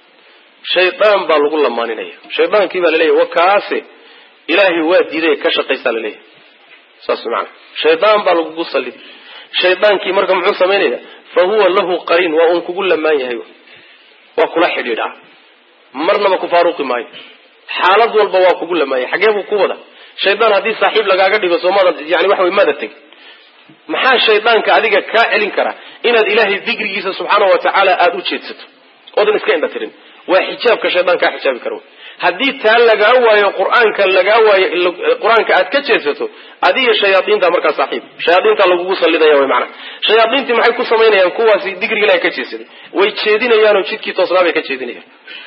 shaydaan baa lagu lamaaninaya shaydaankii baa laleeyahy wa kaase ilaahay waa diiday ka shaqaysaa laleeyahay saas maana shaydaan baa lagugu sallidi shaydaankii marka muxuu samaynaya fa huwa lahu qariin waa uun kugu lamaan yahay waa kula xidhiidhaa marnaba ku faaruqi maayo xaalad walba waa kugu lamaan yahay xagee buu ku wada shaydaan haddii saaxiib lagaaga dhigo soomada yani waxa way maada teg maxaa shaydaanka adiga kaa celin kara inaad ilaahay dikrigiisa subxaana wa tacaala aada u jeedsato oodan iska indha tirin waa xijaabka shaydaan kaa xijaabi kara haddii taa lagaa waayo qur-aanka lagaa waayo qur-aanka aad ka jeedsato adiga shayaaiinta markaa saaxiib shayaaiinta lagugu sallidaya wy maanaa shayaaiintii maxay ku samaynayaan kuwaasi dikriga ilahay ka jeedsaday way jeedinayaanoo jidkii toosnaa bay ka jeedinayaan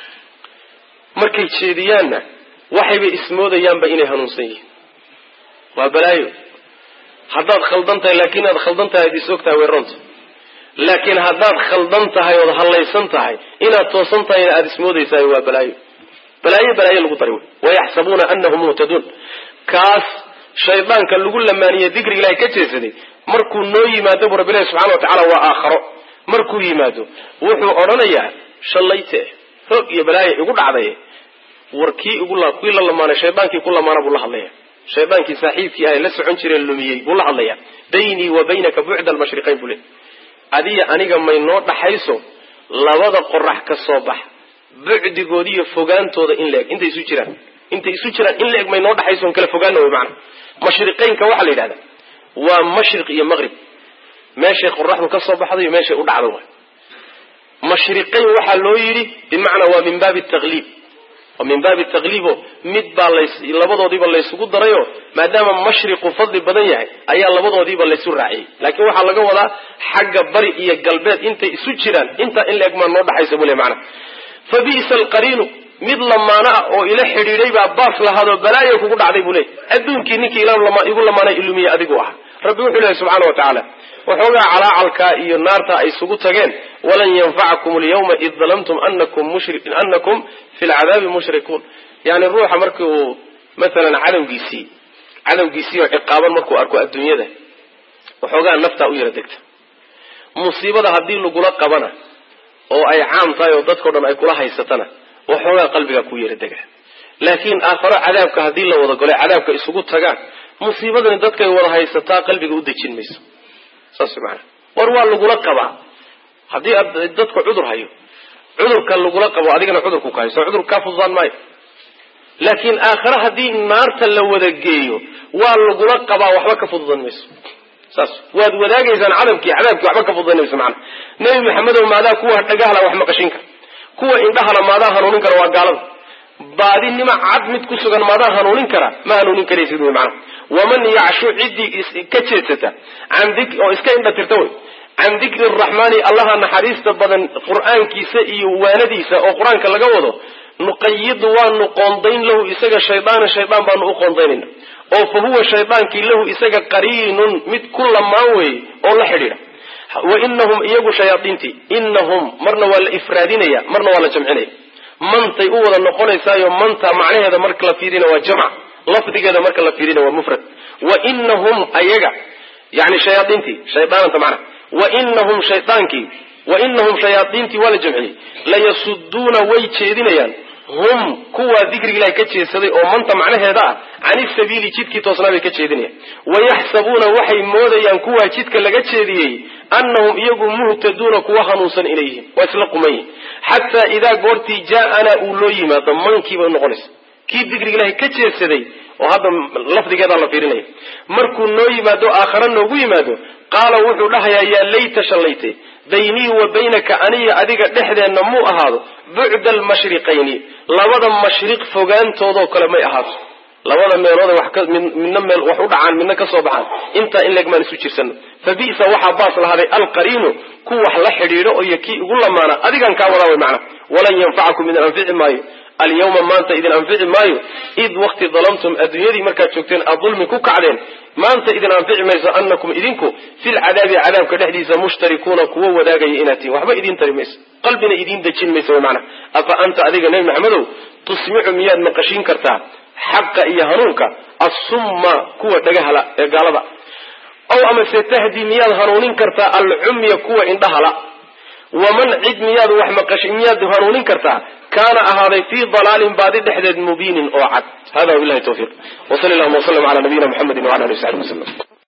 markay jeediyaanna waxayba ismoodayaanba inay hanuunsan yihiin waa balaayo haddaad khaldan tahay laakiin aad khaldan tahay ad is og tahay way ronta laakiin haddaad khaldan tahay ood hallaysan tahay inaad toosan tahayna aada ismoodaysaay waa balaayo balaayo balaayo lagu dari wey wayaxsabuuna anahum muhtaduun kaas shaydaanka lagu lamaaniye dikriga ilahay ka jeesaday markuu noo yimaado bu rabbilahi subxana wa tacala waa aakharo markuu yimaado wuxuu odhanayaa shallayte hoog iyo balaaya igu dhacday war kii igu kii la lamaanay shaydaankii ku lamaana buu la hadlaya shaydaankii saaxiibkii ah la socon jiree lumiyey buu la hadlaya baynii wa baynaka bucda almashriqayn buu le adiya aniga may noo dhaxayso labada qorax ka soo bax bucdigooda iyo fogaantooda in laeg intay isu jiraan intay isu jiraan in laeg may noo dhaxayso on kala fogaana wey maana mashriqaynka waxaa la yidhahda waa mashriq iyo maqrib meeshay qoraxdu ka soo baxdo iyo meeshay u dhacdo waay mashriqayn waxaa loo yidhi bimacnaa waa min baabi taqliib waa min baabi taqliibo mid baa lays labadoodiiba laysugu darayo maadaama mashriqu fadli badan yahay ayaa labadoodiiba laysu raaciyey laakiin waxaa laga wadaa xagga bari iyo galbeed intay isu jiraan intaa in laeg maa noo dhaxaysa buu le macana fa bi'sa alqariinu mid lamaano ah oo ila xidhiidhay baa baas lahaadoo balaaya kugu dhacday buu leey adduunkii ninkii igu lamaana ilumiye adigu ah rabbi wuxuu lehay subxana wa tacaala waxoogaa calaacalkaa iyo naarta ay isugu tageen walan yanfacakum alyawma id dalamtum anakum anakum fi lcadaabi mushrikuun yani ruuxa markii uu maalan cadowgiisii cadowgiisii oo ciqaaban markuu arko adduunyada waxoogaa naftaa u yara degta musiibada haddii lagula qabana oo ay caam tahay oo dadkao dhan ay kula haysatana waxoogaa qalbigaa ku yara dega laakiin aakharo cadaabka haddii la wada golo cadaabka isugu tagaan musiibadani dadkay wada haysataa qalbiga u dejin mayso saas maana war waa lagula qabaa haddii aad dadku cudur hayo cudurka lagula qabo adigana cudurku ka hayso cudur kaa fududaan maayo laakiin aakhare haddii naarta la wada geeyo waa lagula qabaa waxba ka fududan mayso saas waad wadaagaysaan cadabkii cadaabkii waxba ka fududan mayso maana nebi maxamedow maadaa kuwa dhagahla wax maqashin kara kuwa indhahana maadaa hanuunin kara waa gaalada baadinima cad mid ku sugan maadaa hanuunin kara ma hanuunin karaysid wy maana waman yacshu ciddii ka jeedsata oo iska indha tirta wey can dikri araxmaani allaha naxariista badan qur-aankiisa iyo waanadiisa oo qur-aanka laga wado nuqayidu waanu qoondayn lahu isaga shaydaana shaydaan baanu u qoondaynayna oo fa huwa shaydaankii lahu isaga qariinun mid ku lamaan weeye oo la xidhiidha wa inahum iyagu shayaaiintii inahum marna waa la ifraadinaya marna waa la jamcinaya mantay u wada noqonaysaayo manta macnaheeda marka la fiirina waa jamc lafdigeeda marka la fiirina waa mufrad wa inahum ayaga yani shayaaiintii shaydaananta macna wa inahum shaydaankii wa inahum shayaaiintii waa la jamciyey layasuduuna way jeedinayaan hum kuwaa dikriga ilahay ka jeedsaday oo manta macnaheeda ah cani sabiili jidkii toosnaa bay ka jeedinayaan wayaxsabuuna waxay moodayaan kuwaa jidka laga jeediyey annahum iyagu muhtaduuna kuwa hanuunsan inay yihiin waa isla quman yihin xataa idaa goortii jaa-anaa uu loo yimaado mankiibay unoqonaysa kii dikriga ilahay ka jeedsaday oo hadda lafdigeedaa la fiirinaya markuu noo yimaado aakhare noogu yimaado qaala wuxuu dhahayaa yaa layta shallayte baynii wa baynaka aniga adiga dhexdeenna muu ahaado bucda almashriqayni labada mashriq fogaantoodoo kale may ahaato labada meeloode wax midna meel wax u dhacaan midna ka soo baxaan intaa in leeg maan isu jirsano fa bi'sa waxaa baas lahaaday alqariinu ku wax la xidhiidho iyo kii igu lamaana adigan kaa wadaa way macna walan yanfacakum idin anfici maayo alyawma maanta idin anfici maayo id wakti dalamtum adduunyadii markaad joogteen aad dulmi ku kacdeen maanta idin anfici mayso anakum idinku filcadaabi cadaabka dhexdiisa mushtarikuuna kuwa wadaagaya inaad tihin waxba idin tari mayso qalbina idiin dejin mayso mana afa anta adiga nebi maxamedow tusmicu miyaad maqashiin kartaa xaqa iyo hanuunka assumma kuwa dhagahala ee gaalada ow amase tahdi miyaad hanuunin kartaa alcumya kuwa indhahala waman cid miyaad wax maqashi miyaad hanuunin kartaa kaana ahaaday fii dalaalin baadi dhexdeed mubiinin oo cad hada wabilahi tawfiiq wsali allahuma wslam ala nabiyina muxamedi wala ali w saxbi waslm